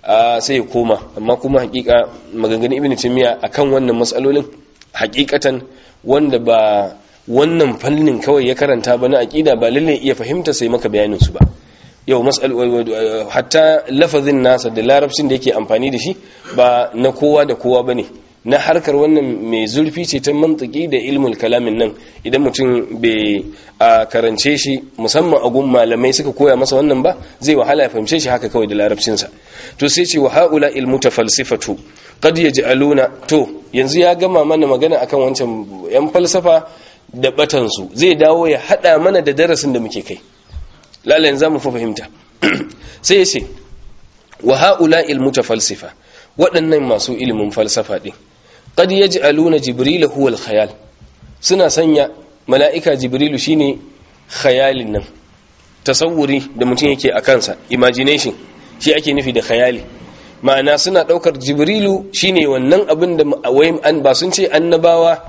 S1: sai ya koma amma kuma hakika maganganun ibn taymiya akan wannan matsalolin hakikatan wanda ba wannan fannin kawai ya karanta ba na aqida ba lalle iya fahimta sai maka bayanin su ba yau mas'al hatta lafazin nasa da larabcin da yake amfani da shi ba na kowa da kowa bane na harkar wannan mai zurfi ce ta mantiki da ilmul kalamin nan idan mutum bai a karance shi musamman a gun malamai suka koya masa wannan ba zai wahala ya fahimce shi haka kawai da larabcinsa to sai ce wa haula ilmu falsifatu qad yaj'aluna to yanzu ya gama mana magana akan wancan yan falsafa da batan su zai dawo ya hada mana da darasin da muke kai lalle yanzu mu fa fahimta sai ya ce wa haula ilmu falsifa waɗannan masu ilimin falsafa din qad yaj'aluna jibril huwa al-khayal suna sanya mala'ika jibrilu shine khayalin nan tasawuri da mutum yake a kansa imagination shi ake nufi da khayali ma'ana suna daukar jibrilu shine wannan abin da wayin an ba sun ce annabawa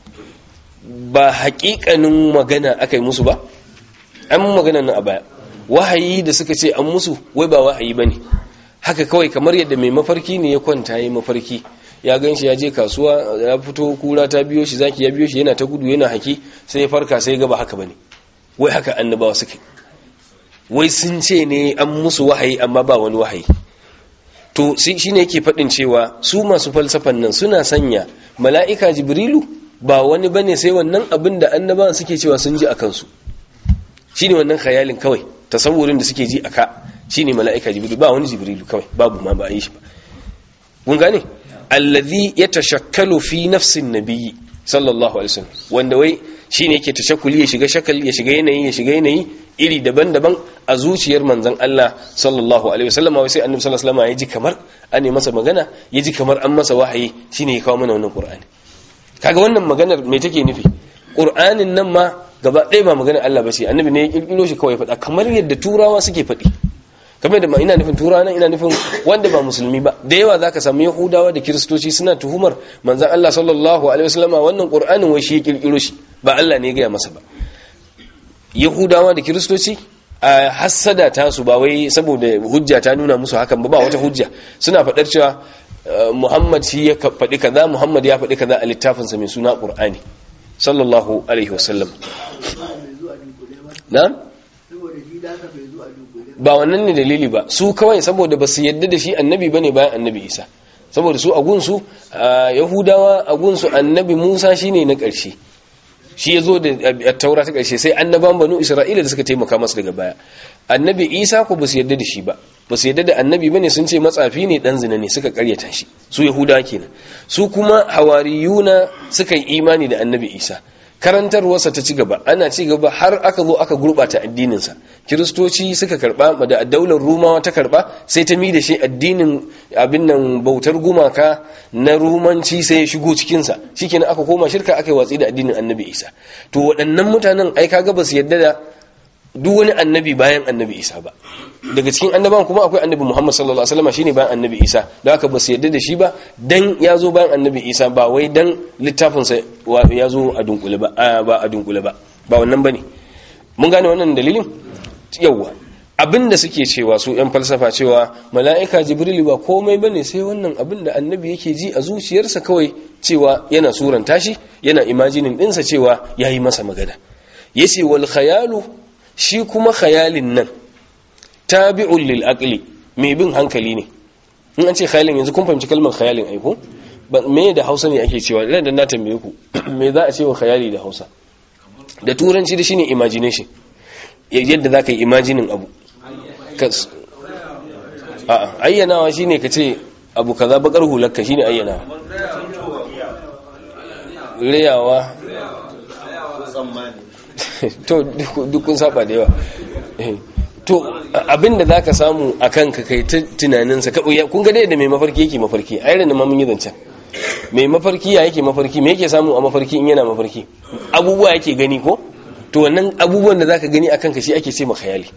S1: ba haƙiƙanin magana akai musu ba an magana nan a baya wahayi da suka ce an musu wai ba wahayi bane haka kawai kamar yadda mai mafarki ne ya kwanta yi mafarki ya gan shi ya je kasuwa ya fito kura ta biyo shi zaki ya biyo shi yana ta gudu yana haki sai ya farka sai ya gaba haka bane wai haka annabawa suke wai sun ce ne an musu wahayi amma ba wani wahayi to shine yake faɗin cewa su masu falsafan nan suna sanya mala'ika jibrilu ba wani bane sai wannan abin da annabawan suke cewa sun ji a kansu shine wannan khayalin kawai tasawurin da suke ji a ka shine mala'ika jibrilu ba wani jibrilu kawai babu ma ba a yi shi ba kun gane alladhi yatashakkalu fi nafsin nabiyyi sallallahu alaihi wasallam wanda wai shine yake tashakkuli ya shiga shakal ya shiga yanayi ya shiga yanayi iri daban-daban a zuciyar manzon Allah sallallahu alaihi wasallam wai sai annabi sallallahu alaihi wasallam ya ji kamar an yi masa magana ya ji kamar an masa wahayi shine ya kawo mana wannan qur'ani kaga wannan maganar me take nufi qur'anin nan ma gaba ɗaya ba maganar Allah ba ce annabi ne ya kirkiro shi kawai faɗa kamar yadda turawa suke faɗi kamar da ma ina nufin turawa ina nufin wanda ba musulmi ba da yawa zaka samu yahudawa da kiristoci suna tuhumar manzon Allah sallallahu alaihi wasallam wannan qur'anin wai shi ya kirkiro shi ba Allah ne ya gaya masa ba yahudawa da kiristoci a hassada ta su ba wai saboda hujja ta nuna musu hakan ba ba wata hujja suna faɗar cewa Muhammad shi ya faɗi kaza Muhammad ya faɗi kaza a littafinsa mai suna Qur'ani sallallahu alaihi wasallam na'am ba wannan ne dalili ba su kawai saboda ba su yadda da shi annabi bane bayan annabi isa saboda su a gunsu yahudawa a gunsu annabi musa shine na ƙarshe shi ya zo da taura ta ƙarshe sai annaban banu isra'ila da suka taimaka masa daga baya annabi isa ko ba su yadda da shi ba ba su yadda da annabi bane sun ce matsafi ne dan zina ne suka karyata shi su yahudawa kenan su kuma hawariyuna suka yi imani da annabi isa karantarwarsa ta ci gaba ana ci gaba har aka zo aka gurbata addininsa kiristoci suka karba da daular rumawa ta karba sai ta mi da shi addinin abin nan bautar gumaka na rumanci sai ya shigo cikinsa shikenan aka koma shirka aka yi watsi da addinin annabi isa to waɗannan mutanen ai kaga ba su yadda da duk wani annabi bayan annabi isa ba daga cikin annaban kuma akwai annabi muhammad sallallahu alaihi wasallam shine bayan annabi isa da haka ba su yadda da shi ba dan ya zo bayan annabi isa ba wai dan littafinsa ya zo a dunkule ba ba a dunkule ba ba wannan bane mun gane wannan dalilin yawa abinda suke cewa su yan falsafa cewa mala'ika jibril ba komai bane sai wannan abin da annabi yake ji a zuciyarsa kawai cewa yana suranta shi yana imajinin dinsa cewa yayi masa magana yace wal khayalu shi kuma khayalin nan tabi'un lil aqli mai bin hankali ne in an ce khayalin yanzu kun fahimci kalmar khayalin aiko me da Hausa ne ake cewa idan na tambaye ku me za a ce wa khayali da Hausa da turanci da shine imagination yadda zaka yi imagining abu a'a ayyanawa shine kace abu kaza bakar hularka shine ayyanawa riyawa to duk kun saba da yawa to abinda zaka samu a kanka kai ta tunaninsa kun ga dai da mai mafarki yake mafarki a irin da mun yi zancen mai mafarki ya yake mafarki me yake samu a mafarki in yana mafarki abubuwa yake gani ko to wannan abubuwan da zaka gani a kanka shi ake ce khayali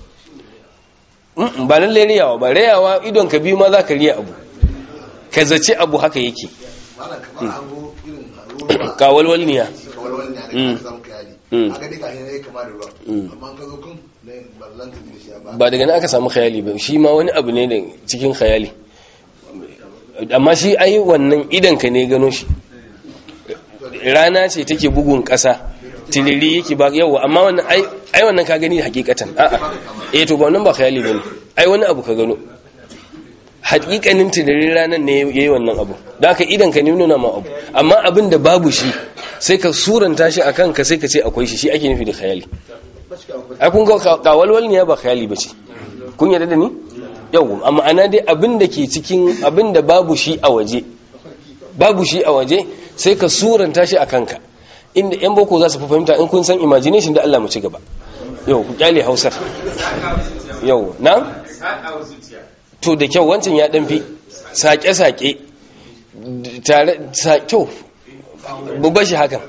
S1: ba lallai riyawa ba riyawa idon ka biyu ma zaka riya abu ka zace abu haka yake kawalwalniya Mm.
S2: a gani kashin ne kama da ruwa amma ka zo kun na ballan ta da shi ba
S1: ba daga nan aka samu khayali ba shi ma wani abu ne da cikin khayali amma shi ai wannan idan ka ne gano shi rana ce take bugun ƙasa tiliri yake ba yawa amma wannan ai ai wannan ka gani hakikatan a'a eh to ba wannan ba khayali bane ai wani abu ka gano hakikanin tiliri ranan ne yayi wannan abu da haka idan ka ne nuna ma abu amma abin da babu shi sai ka suranta shi akan ka sai ka ce akwai shi shi ake nufi da khayali ai kun ga kawalwal ne ba khayali bace kun yarda da ni yau amma ana dai abin da ke cikin abin da babu shi a waje babu shi a waje sai ka suranta shi a kanka inda yan boko za su fi fahimta in kun san imagination da Allah mu ci gaba yau ku kyale hausar yau na to da kyau wancan ya dan fi sake-sake tare sa kyau bubba shi hakan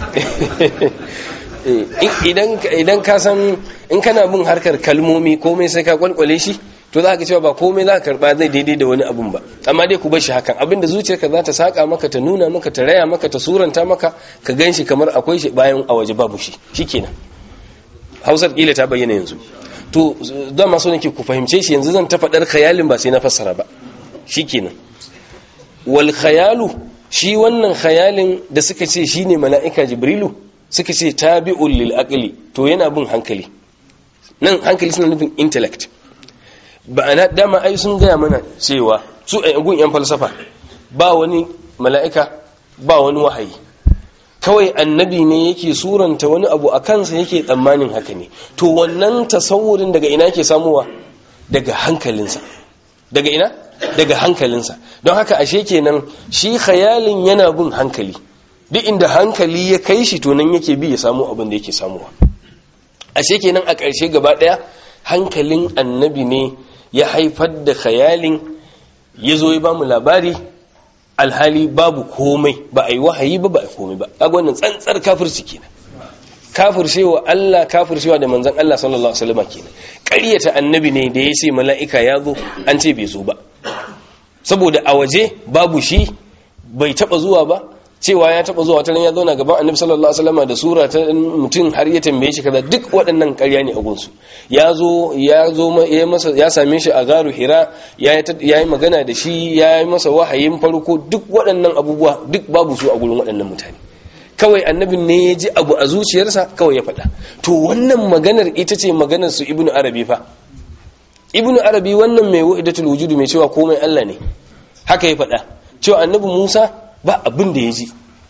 S1: idan idan ka san in kana bin harkar kalmomi komai sai ka kwalkwale shi to za ka cewa ba komai za ka karba zai daidai da wani abun ba amma dai ku bar shi hakan abinda zuciyarka za ta saka maka ta nuna maka ta raya maka ta suranta maka ka gan shi kamar akwai shi bayan a waje babu shi shikenan hausar kila ta bayyana yanzu to don maso nake ku fahimce shi yanzu zan ta faɗar khayalin ba sai na fassara ba shikenan wal khayalu shi wannan khayalin da suka ce shine mala'ika jibrilu suka ce tabi'ul lil aqli to yana bin hankali nan hankali suna nufin intellect ba ana dama ai sun gaya mana cewa su a gun yan falsafa ba wani mala'ika ba wani wahayi kawai annabi ne yake suranta wani abu a kansa yake tsammanin haka ne to wannan tasawurin daga ina ke samuwa daga hankalinsa daga ina daga hankalinsa don haka ashe kenan shi khayalin yana bin hankali duk inda hankali ya kai shi to nan yake bi ya samu abin da yake samuwa ashe kenan a ƙarshe gaba ɗaya hankalin annabi ne ya haifar da khayalin ya zo ya ba mu labari alhali babu komai ba a yi wahayi ba ba a yi komai ba kaga wannan tsantsar kafirci kenan kafircewa Allah kafircewa da manzon Allah sallallahu alaihi wasallam kenan ƙaryata annabi ne da ya ce mala'ika ya zo an ce bai zo ba saboda a waje babu shi bai taba zuwa ba cewa ya taba zuwa wataran ya zauna gaban annabi sallallahu alaihi wasallam da sura ta mutum har ya tambaye shi kaza duk waɗannan ƙarya ne a gunsu ya zo ya zo ya masa ya same shi a garu hira ya yi magana da shi ya yi masa wahayin farko duk waɗannan abubuwa duk babu su a gurin waɗannan mutane kawai annabin ne ya ji abu a zuciyarsa kawai ya faɗa to wannan maganar ita ce maganar su ibnu arabi fa ibnu arabi wannan mai wahidatul wujudu mai cewa komai Allah ne haka ya faɗa cewa annabi Musa ba abin da ya ji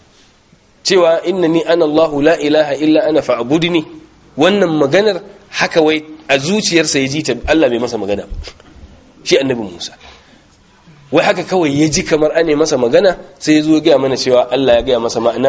S1: cewa innani ana Allahu la ilaha illa ana fa'budni wannan maganar haka wai a zuciyarsa ya ji ta Allah bai masa magana shi annabi Musa wai haka kawai ya ji kamar ane masa magana sai ya zo gaya mana cewa Allah ya gaya masa ma'ana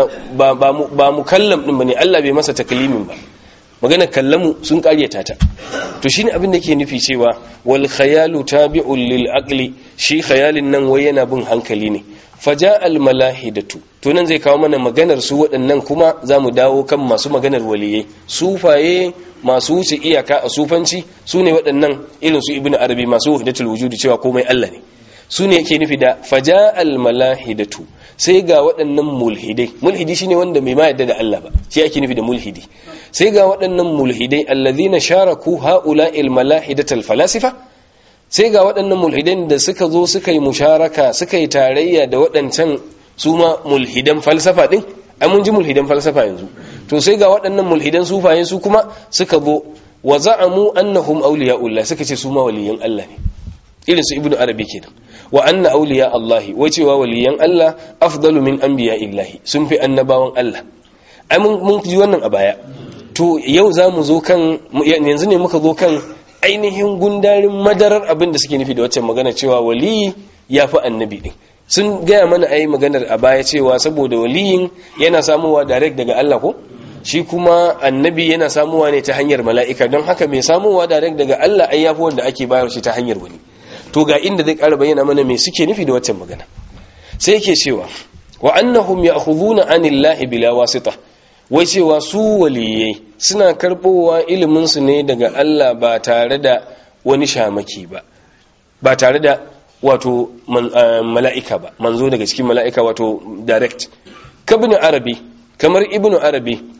S1: ba mu kallam din bane Allah bai masa taklimin ba maganar kallamu sun karyata ta to shine abin da ke nufi cewa wal khayalu tabi'un lil aqli shi khayalin nan wai yana bin hankali ne faja al malahidatu to nan zai kawo mana maganar su waɗannan kuma zamu dawo kan masu maganar waliyai sufaye masu wuce iyaka a sufanci su ne waɗannan irin su ibnu arabi masu wahdatul wujudi cewa komai Allah ne su ne yake nufi da faja al malahidatu sai ga waɗannan mulhidai mulhidi shine wanda bai ma yadda da Allah ba shi ake nufi da mulhidi sai ga waɗannan mulhidai allazina sharaku haula'il malahidatal falasifa sai ga waɗannan mulhidan da suka zo suka yi musharaka suka yi tarayya da waɗancan su ma mulhidan falsafa din ai mun ji mulhidan falsafa yanzu to sai ga waɗannan mulhidan sufaye su kuma suka zo wa za'amu annahum awliya'ullah suka ce su ma waliyan Allah ne irin su ibnu arabi kenan wa anna awliya allahi wai cewa waliyan allah afdalu min anbiya illahi sun fi annabawan allah ai mun ji wannan a baya to yau za mu zo kan yanzu ne muka zo kan ainihin gundarin madarar abin da suke nufi da waccan magana cewa waliyi ya fi annabi din sun gaya mana ai maganar a baya cewa saboda waliyin yana samuwa direct daga allah ko shi kuma annabi yana samuwa ne ta hanyar mala'ika don haka mai samuwa direct daga allah ai yafi wanda ake bayar shi ta hanyar wani to ga inda zai ƙara bayyana mana me suke nufi da waccan magana sai yake cewa wa annahum ya'khuduna anillahi bila wasita wai cewa su waliyai suna karbowa ilimin su ne daga Allah ba tare da wani shamaki ba ba tare da wato mala'ika ba manzo daga cikin mala'ika wato direct kabin arabi kamar ibnu arabi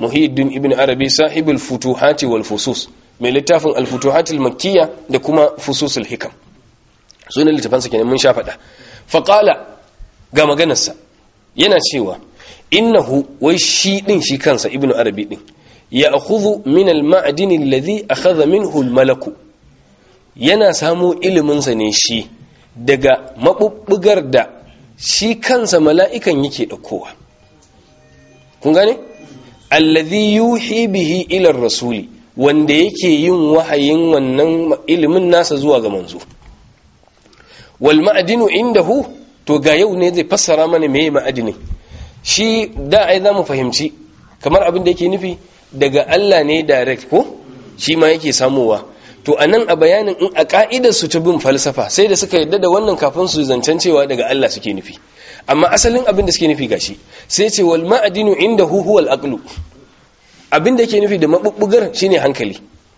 S1: muhiddin ibn arabi sahibul futuhati wal fusus mai littafin al futuhatil makkiyya da kuma fususul hikam sunan littafansa kenan mun sha faɗa faqala ga maganarsa yana cewa innahu wai shi din shi kansa ibn arabi din ya akhudhu min al ma'din alladhi akhadha minhu al malaku yana samo ilimin sa ne shi daga mabubbugar da shi kansa mala'ikan yake daukowa kun gane alladhi yuhi bihi ila rasuli wanda yake yin wahayin wannan ilimin nasa zuwa ga manzo wal ma'dinu indahu to ga yau ne zai fassara mana meye ma'adini shi da ai za mu fahimci kamar abin da yake nufi daga Allah ne direct ko shi ma yake samowa to anan a bayanin in a ka'idar su ta bin falsafa sai da suka yadda da wannan kafin su zancen cewa daga Allah suke nufi amma asalin abin da suke nufi gashi sai ce wal ma'adinu indahu huwal aqlu abin da yake nufi da mabubbugar shine hankali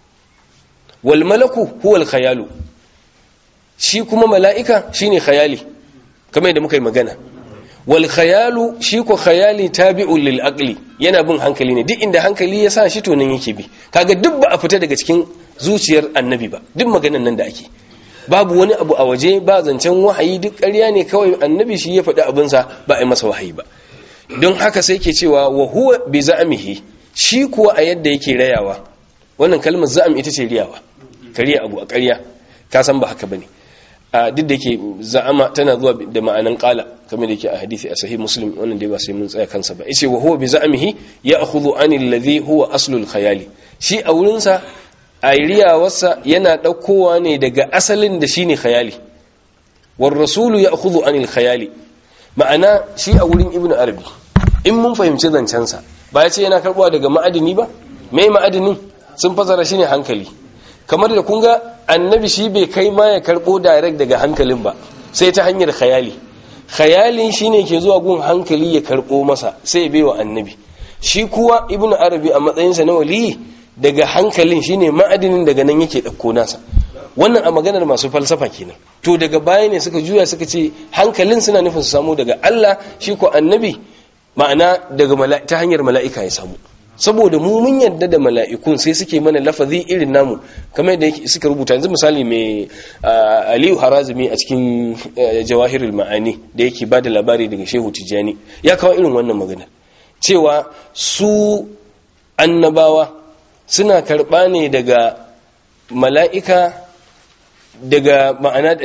S1: wal malaku huwal khayalu shi kuma mala'ika shine khayali kamar yadda muka yi magana wal khayalu shi ko khayali tabi'un lil aqli yana bin hankali ne duk inda hankali ya sa shi to nan yake bi kaga duk ba a fita daga cikin zuciyar annabi ba duk maganan nan da ake babu wani abu a waje ba zancen wahayi duk ƙarya ne kawai annabi shi ya faɗi abinsa ba a yi masa wahayi ba don haka sai ke cewa wa huwa bi za'amihi shi kuwa a yadda yake rayawa wannan kalmar za'am ita ce riyawa kariya abu a ƙarya ka san ba haka bane a duk da yake za'ama tana zuwa da ma'anan qala kamar da yake a hadisi a sahih muslim wannan dai ba sai mun tsaya kansa ba yace wa huwa bi za'amihi ya'khudhu anil ladhi huwa aslul khayali shi a wurin sa wasa yana daukowa ne daga asalin da shine khayali war rasulu ya'khudhu anil khayali ma'ana shi a wurin ibnu arabi in mun fahimci zancen sa ba ya ce yana karbuwa daga ma'adini ba mai ma'adinin sun fasara shine hankali kamar da kun ga annabi shi bai kai ma ya karbo direct daga hankalin ba sai ta hanyar khayali khayalin shine ke zuwa gun hankali ya karbo masa sai ya baiwa annabi shi kuwa ibnu arabi a matsayinsa na waliyi daga hankalin shine ma'adinin daga nan yake dauko nasa wannan a maganar masu falsafa kenan to daga baya ne suka juya suka ce hankalin suna nufin su samu daga Allah shi ko annabi ma'ana daga ta hanyar mala'ika ya samu saboda mu mun yadda da mala'ikun sai suke mana lafazi irin namu kamar da suka rubuta yanzu misali mai aliyu harazumi a cikin jawahirul ma'ani da yake ba da labari daga shehu tijjani ya kawo irin wannan magana cewa su annabawa suna karɓa ne daga mala'ika daga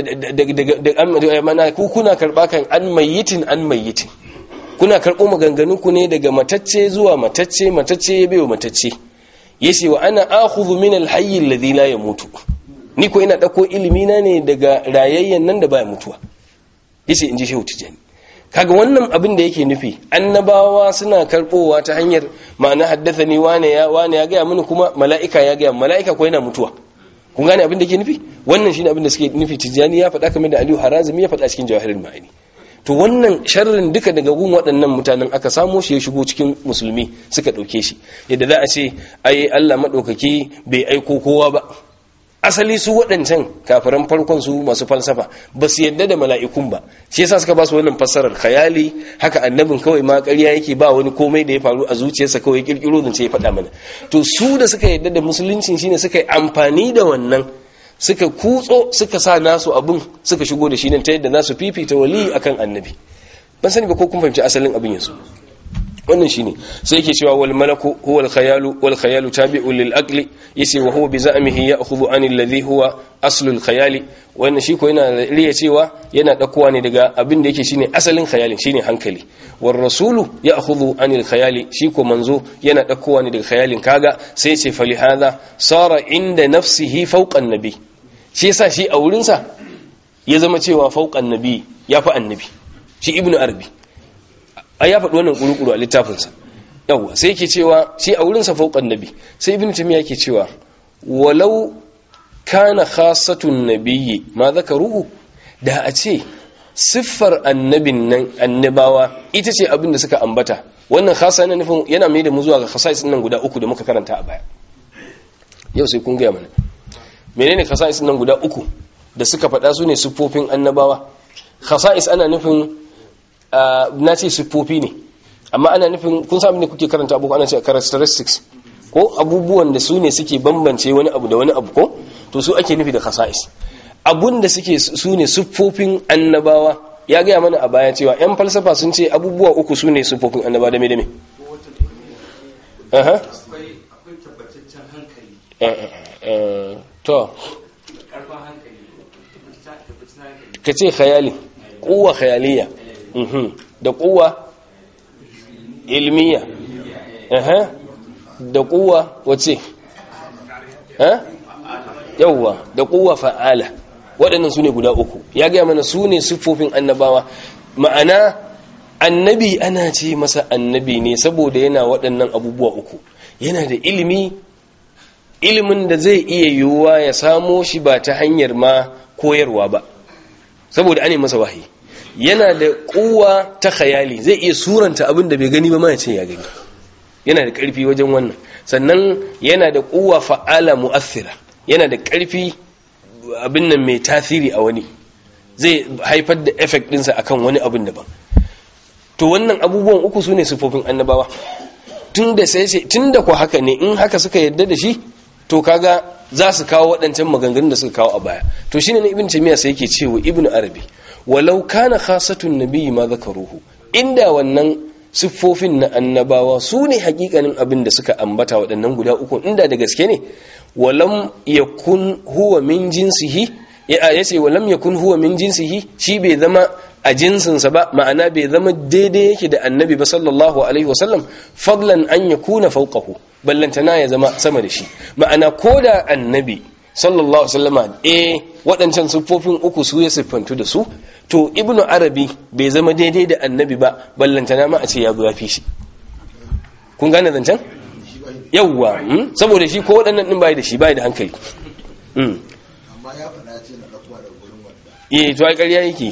S1: ma'ana ku kuna karɓa kan an mayyitin an mayyitin kuna karɓo maganganunku ne daga matacce zuwa matacce matacce ya bewa matacce ya ce wa ana akhudhu min alhayy alladhi la yamutu ni ko ina dauko ilimi na ne daga rayayyen nan da baya mutuwa yace inji shehu tijani kaga wannan abin da yake nufi annabawa suna karbowa ta hanyar ma'ana haddathani wane ya wane ya ga mini kuma mala'ika ya ga mala'ika ko yana mutuwa kun gane abin da yake nufi wannan shine abin da suke nufi tijani ya faɗa kamar da Aliyu Harazimi ya faɗa cikin Jawahirul Ma'ani to wannan sharrin duka daga gun waɗannan mutanen aka samo shi ya shigo cikin musulmi suka ɗauke shi yadda za a ce ai Allah maɗaukaki bai aiko kowa ba asali su waɗancan kafiran farkon su masu falsafa ba su yadda da mala'ikun ba shi yasa suka ba su wannan fassarar khayali haka annabin kawai ma ƙarya yake ba wani komai da ya faru a zuciyarsa kawai kirkiro zance ya faɗa mana to su da suka yadda da musuluncin shine suka yi amfani da wannan suka kutso suka sa nasu abin suka shigo da shi nan ta yadda nasu fifita wali akan annabi ban sani ba ko kun fahimci asalin abin yanzu wannan shine sai yake cewa wal malaku huwa al khayalu wal khayalu tabi'un lil aqli yace wa huwa bi za'mihi ya'khudhu an alladhi huwa aslu al khayali wannan shi ko yana riya cewa yana dakowa ne daga abin da yake shine asalin khayalin shine hankali war rasulu ya'khudhu an al khayali shi ko manzo yana dakowa ne daga khayalin kaga sai yace fali hadha sara inda nafsihi fawqa an-nabi shi yasa shi a wurinsa ya zama cewa fauƙan nabi ya fi annabi shi ibnu arabi a ya faɗi wannan ƙuruƙuru a littafinsa yawwa sai yake cewa shi a wurinsa fauƙan nabi sai ibnu tamiya yake cewa walau kana khasatun nabiyyi ma zakaruhu da a ce siffar annabin nan annabawa ita ce abin da suka ambata wannan khasa yana nufin yana mai da mu zuwa ga khasais nan guda uku da muka karanta a baya yau sai kun gaya mana menene khasa'is nan guda uku da suka faɗa su ne siffofin annabawa khasa'is ana nufin na ce siffofi ne amma ana nufin kun sami ne kuke karanta abu ana cewa characteristics ko abubuwan da su ne suke bambance wani abu da wani abu ko to su ake nufi da khasa'is abun da suke su ne siffofin annabawa ya gaya mana a baya cewa yan falsafa sun ce abubuwa uku su ne siffofin annabawa da me da me aha
S3: akwai tabbataccen hankali
S1: to
S3: karfin hankali tabbataccen hankali
S1: ka ce khayali kuwa khayaliya mhm da kuwa ilmiya aha da kuwa wace ha yawwa da kuwa fa'ala waɗannan su ne guda uku ya gaya mana su ne siffofin annabawa ma'ana annabi ana ce masa annabi ne saboda yana waɗannan abubuwa uku yana da ilimi ilimin da zai iya yiwuwa ya samo shi ba ta hanyar ma koyarwa ba saboda ane masa wahayi yana da kuwa ta khayali zai iya suranta abin da bai gani ba ma ya ce ya gani yana da ƙarfi wajen wannan sannan yana da kuwa fa'ala mu'athira yana da ƙarfi abin nan mai tasiri a wani zai haifar da effect ɗinsa akan wani abin daban to wannan abubuwan uku su ne sufofin annabawa tun da sai sai tun da ku haka ne in haka suka yadda da shi to kaga za su kawo waɗancan maganganun da suka kawo a baya to shine ne ibn taymiya sai yake cewa ibn arabi walau kana khasatun nabiyyi ma zakaruhu inda wannan siffofin na annabawa su ne hakikanin abin da suka ambata waɗannan guda uku inda da gaske ne walam yakun huwa min jinsihi ya yace walam yakun huwa min jinsihi shi bai zama a jinsinsa ba ma'ana bai zama daidai yake da annabi ba sallallahu alaihi wasallam fadlan an yakuna fawqahu ballantana ya zama sama da shi ma'ana koda annabi sallallahu alaihi wasallama eh waɗancan siffofin uku su ya siffantu da su to ibnu arabi bai zama daidai da annabi ba ballantana ma a ce ya zo ya fi shi kun gane zancen yawwa saboda shi ko waɗannan ɗin bai da shi bai da hankali
S2: amma ya faɗa ce na ɗakuwa da gurin wanda
S1: eh to ai ƙarya yake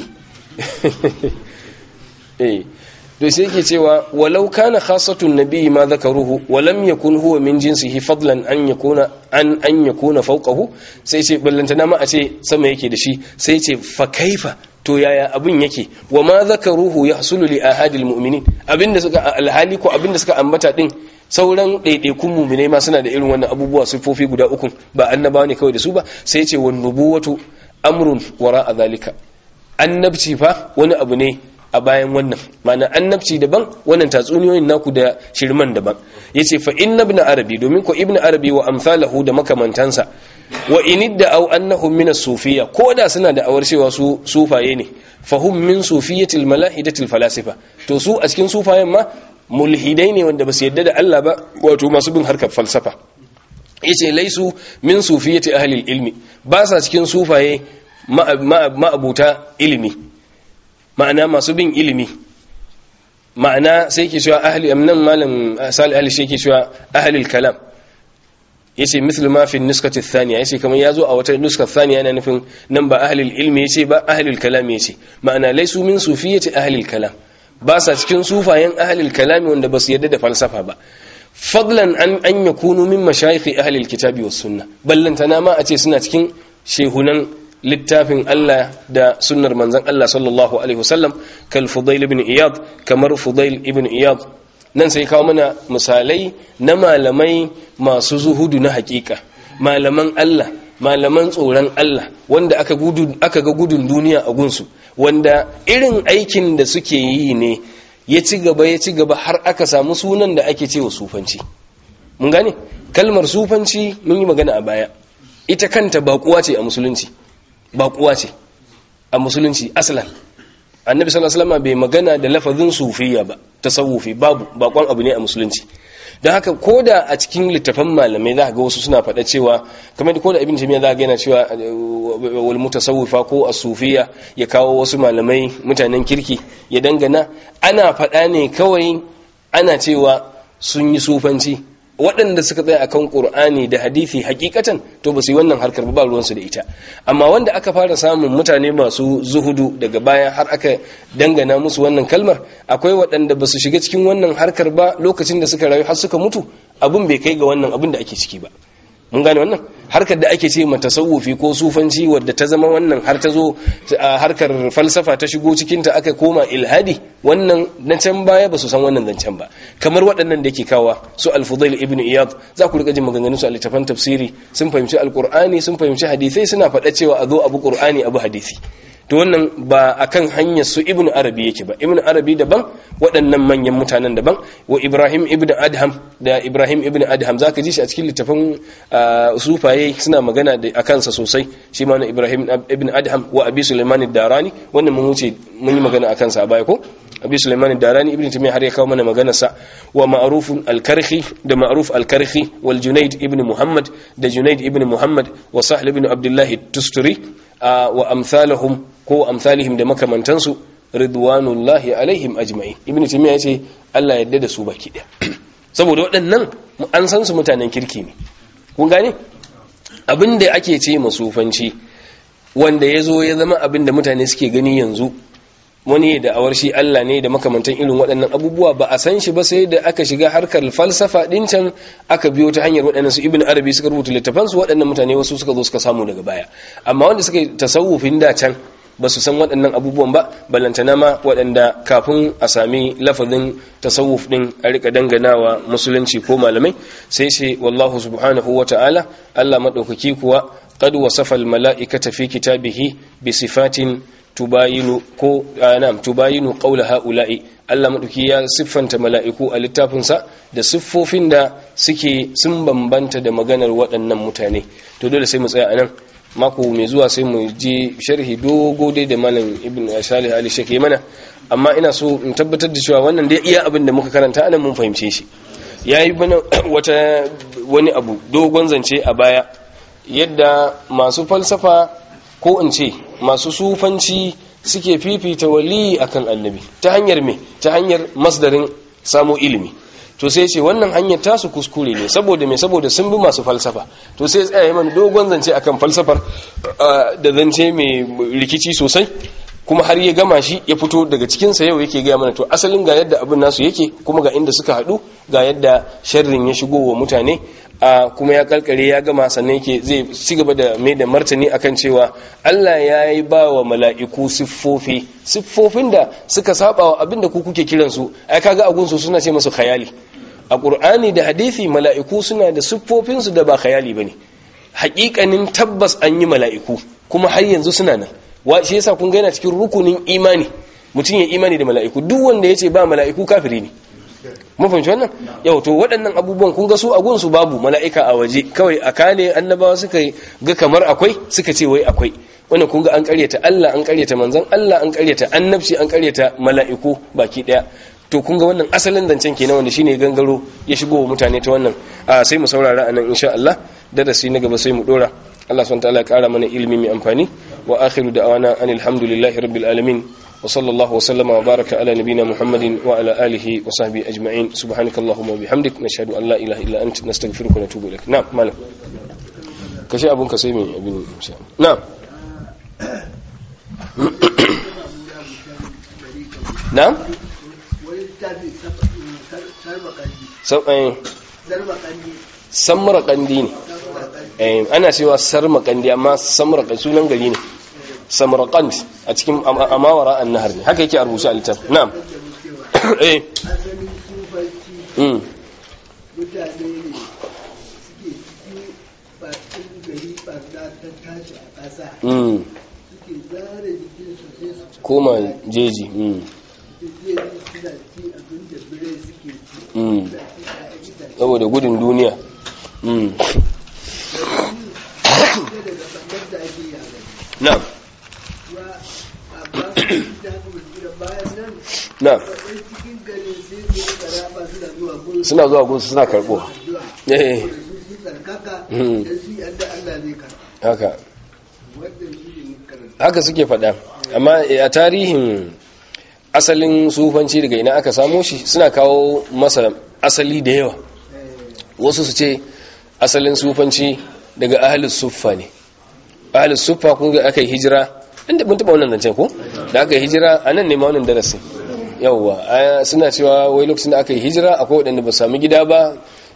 S1: eh to sai yake cewa walau kana khassatun nabiyyi ma zakaruhu wa lam yakun huwa min jinsihi fadlan an yakuna an an yakuna fawqahu sai ce ballantana ma a ce sama yake da shi sai ce fa kaifa to yaya abin yake wa ma zakaruhu yahsulu li ahadil mu'minin abinda suka alhali ko abinda suka ambata din sauran ɗaiɗaikun muminai ma suna da irin wannan abubuwa siffofi guda uku ba annabawa ne kawai da su ba sai ce wa nubuwatu amrun wara a zalika annabci fa wani abu ne a bayan wannan mana annabci daban wannan tatsuniyoyin naku da shirman daban yace fa inna ibn arabi domin ko ibn arabi wa amsalahu da makamantansa wa inidda aw annahum min as-sufiyya ko da suna da awar cewa su sufaye ne fahum min sufiyatil malahidatil falasifa to su a cikin sufayen ma mulhidai ne wanda ba su yadda da Allah ba wato masu bin harkar falsafa yace laisu min sufiyati ahli ilmi ba sa cikin sufaye ma'abuta ilimi ma'ana masu bin ilimi ma'ana sai ke cewa ahli amnan malam sali ahli shi ke cewa ahli kalam yace mislu ma fi nuskati thaniya yace kamar yazo a wata nuska thaniya yana nufin nan ba ahli ilmi yace ba ahli kalam yace ma'ana laisu min sufiyati ahli kalam ba sa cikin sufayen ahlil kalami wanda ba su yadda da falsafa ba fadlan an an yakunu min mashayikh ahlil kitabi was sunna ballantana ma a ce suna cikin shehunan littafin Allah da sunnar manzon Allah sallallahu alaihi wasallam kal fudail ibn iyad kamar fudail ibn iyad nan sai kawo mana misalai na malamai masu zuhudu na hakika malaman Allah malaman tsoron Allah wanda aka gudu aka ga gudun duniya a gunsu wanda irin aikin da suke yi ne ya ci gaba ya ci gaba har aka samu sunan da ake cewa sufanci mun gane kalmar sufanci mun yi magana a baya ita kanta baƙuwa ce a musulunci baƙuwa ce a musulunci aslan annabi sallallahu alaihi wasallam bai magana da lafazin sufiya ba tasawufi babu bakon abu ne a musulunci don haka ko da a cikin littafan malamai za ga wasu suna faɗa cewa kamar da ko da ibn jami'a za ga yana cewa wal mutasawwifa ko as-sufiya ya kawo wasu malamai mutanen kirki ya dangana ana faɗa ne kawai ana cewa sun yi sufanci waɗanda suka tsaya akan ƙur'ani da hadisi hakikatan to ba su yi wannan harkar ba ruwansu da ita amma wanda aka fara samun mutane masu zuhudu daga baya har aka dangana musu wannan kalmar akwai waɗanda ba su shiga cikin wannan harkar ba lokacin da suka rayu har suka mutu abin bai kai ga wannan abin da ake ciki ba mun gane wannan harkar da ake ce ma tasawufi ko sufanci wadda ta zama wannan har ta zo a harkar falsafa ta shigo cikin ta aka koma ilhadi wannan na can baya ba su san wannan zancen ba kamar waɗannan da yake kawa su al-fudail ibn iyad za ku rika jin maganganun su a littafan tafsiri sun fahimci alqur'ani sun fahimci hadisai suna faɗa cewa a zo abu qur'ani abu hadisi to wannan ba akan hanyar su ibnu arabi yake ba ibnu arabi daban waɗannan manyan mutanen daban wa ibrahim ibnu adham da ibrahim ibnu adham zaka ji shi a cikin littafin sufaye suna magana da akan sa sosai shi ma na ibrahim ibnu adham wa abi sulaiman ad-darani wannan mun wuce mun yi magana akan sa a baya ko abi sulaiman ad-darani ibnu taymiyyah har ya kawo mana magana sa wa ma'ruf al-karhi da ma'ruf al-karhi wal junayd ibnu muhammad da junayd ibnu muhammad wa sahl ibnu abdullah tusturi wa amsalahum ko amsalihim da makamantansu ridwanullahi alaihim ajma'in ibnu taymiya yace Allah yadda da su baki daya saboda waɗannan an san su mutanen kirki ne kun gane abinda ake ce masufanci wanda yazo ya zama abinda mutane suke gani yanzu wani da awar shi Allah ne da makamantan irin waɗannan abubuwa ba a san shi ba sai da aka shiga harkar falsafa ɗin can aka biyo ta hanyar waɗannan su ibn arabi suka rubuta littafansu waɗannan mutane wasu suka zo suka samu daga baya amma wanda suka yi tasawufin da can ba su san waɗannan abubuwan ba ballantana ma waɗanda kafin a sami lafazin tasawuf ɗin a rika danganawa musulunci ko malamai sai ce wallahu subhanahu wa ta'ala Allah maɗaukaki kuwa qad wasafa al mala'ikata fi kitabihi bi sifatin tubayinu ko na'am tubayinu qawla haula'i Allah maɗauki ya siffanta mala'iku a littafinsa da siffofin da suke sun bambanta da maganar waɗannan mutane to dole sai mu tsaya anan mako mai zuwa sai mu je sharhi dogo dai da malam ibn salih ali shake mana amma ina so in tabbatar da cewa wannan dai iya abin da muka karanta anan mun fahimce shi yayi bana wata wani abu dogon zance a baya yadda masu falsafa ko in ce masu sufanci suke fifita wali akan annabi ta hanyar me ta hanyar masdarin samo ilimi to sai ce wannan hanyar tasu kuskure ne saboda me saboda sun bi masu falsafa to sai tsaya mana dogon zance akan falsafar da zance mai rikici sosai kuma har ya gama shi ya fito daga cikinsa yau yake gaya mana to asalin ga yadda abin nasu yake kuma ga inda suka haɗu ga yadda sharrin ya shigo wa mutane a kuma ya kalkare ya gama sannan yake zai ci gaba da mai da martani akan cewa Allah ya yi ba wa mala'iku siffofi siffofin da suka saba wa abin da ku kuke kiransu ai kaga agunsu suna ce masu khayali a ƙur'ani da hadithi mala'iku suna da siffofinsu da ba khayali ba ne haƙiƙanin tabbas an yi mala'iku kuma har yanzu suna nan wa shi yasa kun gaina cikin rukunin imani mutum ya imani da mala'iku duk wanda ya ce ba mala'iku kafiri ne mun fahimci wannan yau to waɗannan abubuwan kun ga su a gunsu babu mala'ika a waje kawai a kane annabawa suka ga kamar akwai suka ce wai akwai wannan kun ga an karyata Allah an karyata manzon Allah an karyata annabci an karyata mala'iku baki daya to kun ga wannan asalin zancen kenan wanda shine gangaro ya shigo wa mutane ta wannan sai mu saurara anan insha Allah darasi na gaba sai mu dora Allah subhanahu wa ta'ala ya kara mana ilimi mai amfani wa akhiru da'wana anil hamdulillahi rabbil alamin وصلى الله وسلم وبارك على نبينا محمد وعلى آله وصحبه أجمعين سبحانك اللهم وبحمدك نشهد أن لا إله إلا أنت نستغفرك ونتوب إليك نعم مالا كشي أبو كسيمي أبن نعم نعم samra kandi ne ana cewa sarma kandi amma samra sunan gari ne samarkand a cikin amawara an nahar ne haka yake a rubuce a littaf na'am eh
S4: mutane ne suke ciki bakin gari barna ta tashi a ƙasa suke zare jikinsu sai su
S1: koma jeji
S4: je suna ci abin da birai suke ci
S1: Mm.
S4: suna ci a itace
S1: saboda gudun duniya Mm.
S4: daga ɓangar da ake yare
S1: na'am
S4: wa a ba su da haka mutum da bayan nan
S1: na'am
S4: waɗansu cikin gari sai su yi karaba suna zuwa gurin
S1: suna zuwa gunsu suna karɓo
S4: addu'a
S1: eh
S4: da su su tsarkaka
S1: Mm.
S4: da su yadda Allah zai karɓa
S1: haka
S4: wannan shi ne karanta
S1: haka suke faɗa amma a tarihin asalin sufanci daga ina aka samo shi suna kawo masa asali da yawa wasu su ce asalin sufanci daga ahalus suffa ne ahalus suffa kun ga aka yi hijira inda mun taɓa wannan zancen ko da aka yi hijira a nan ne ma wannan darasin yawwa a- suna cewa wai lokacin da aka yi hijira akwai waɗanda ba su sami gida ba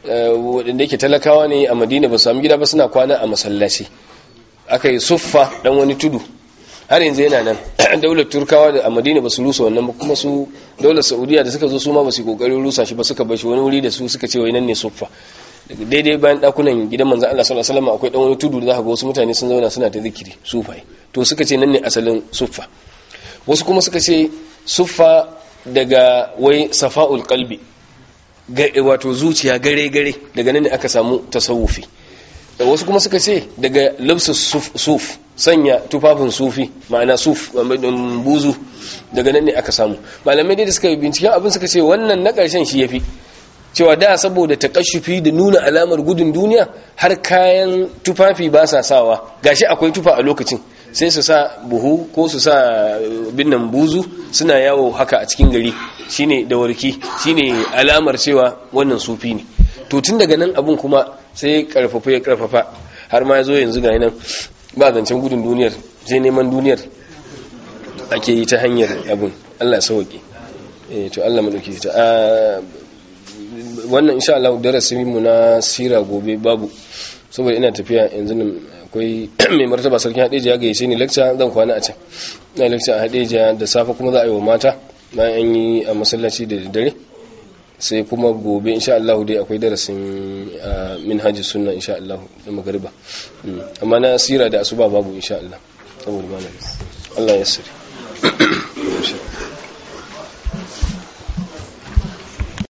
S1: waɗanda yake talakawa ne a madina ba su sami gida ba suna kwana a masallaci aka yi suffa dan wani tudu har yanzu yana nan daular turkawa da a madina ba su rusa wannan ba kuma su daular saudiya da suka zo su ma ba su kokarin rusa shi ba suka bar shi wani wuri da su suka ce wai nan ne suffa daga daidai bayan dakunan gidan manzon Allah sallallahu alaihi wasallam akwai dan wani tudu da zaka ga wasu mutane sun zauna suna ta zikiri sufai to suka ce nan ne asalin suffa wasu kuma suka ce suffa daga wai safa'ul qalbi wato zuciya gare gare daga nan ne aka samu tasawufi wasu kuma suka ce daga labsus suf sanya tufafin sufi ma'ana suf buzu daga nan ne aka samu malamai dai da suka binciken abin suka ce wannan na ƙarshen shi yafi cewa da saboda takashufi da nuna alamar gudun duniya har kayan tufafi ba sa sawa gashi akwai tufa a lokacin sai su sa buhu ko su sa binnan buzu suna yawo haka a cikin gari shine da warki shine alamar cewa wannan sufi ne to tun daga nan abun kuma sai karfafa ya karfafa har ma ya zo yanzu ga nan ba zancen gudun duniyar sai neman duniyar ake yi ta hanyar abun Allah ya sauke eh to Allah madauki ta wannan insha Allah darasin mu na sira gobe babu saboda ina tafiya yanzu nan akwai mai martaba sarkin hadeja ya gayyace ni lecture zan kwana a can na lecture a hadeja da safe kuma za a yi wa mata bayan an yi a masallaci da dare sai kuma gobe insha Allah dai akwai darasin minhajus sunna insha Allah da magariba amma na sira da asuba babu insha Allah saboda ba Allah ya sirri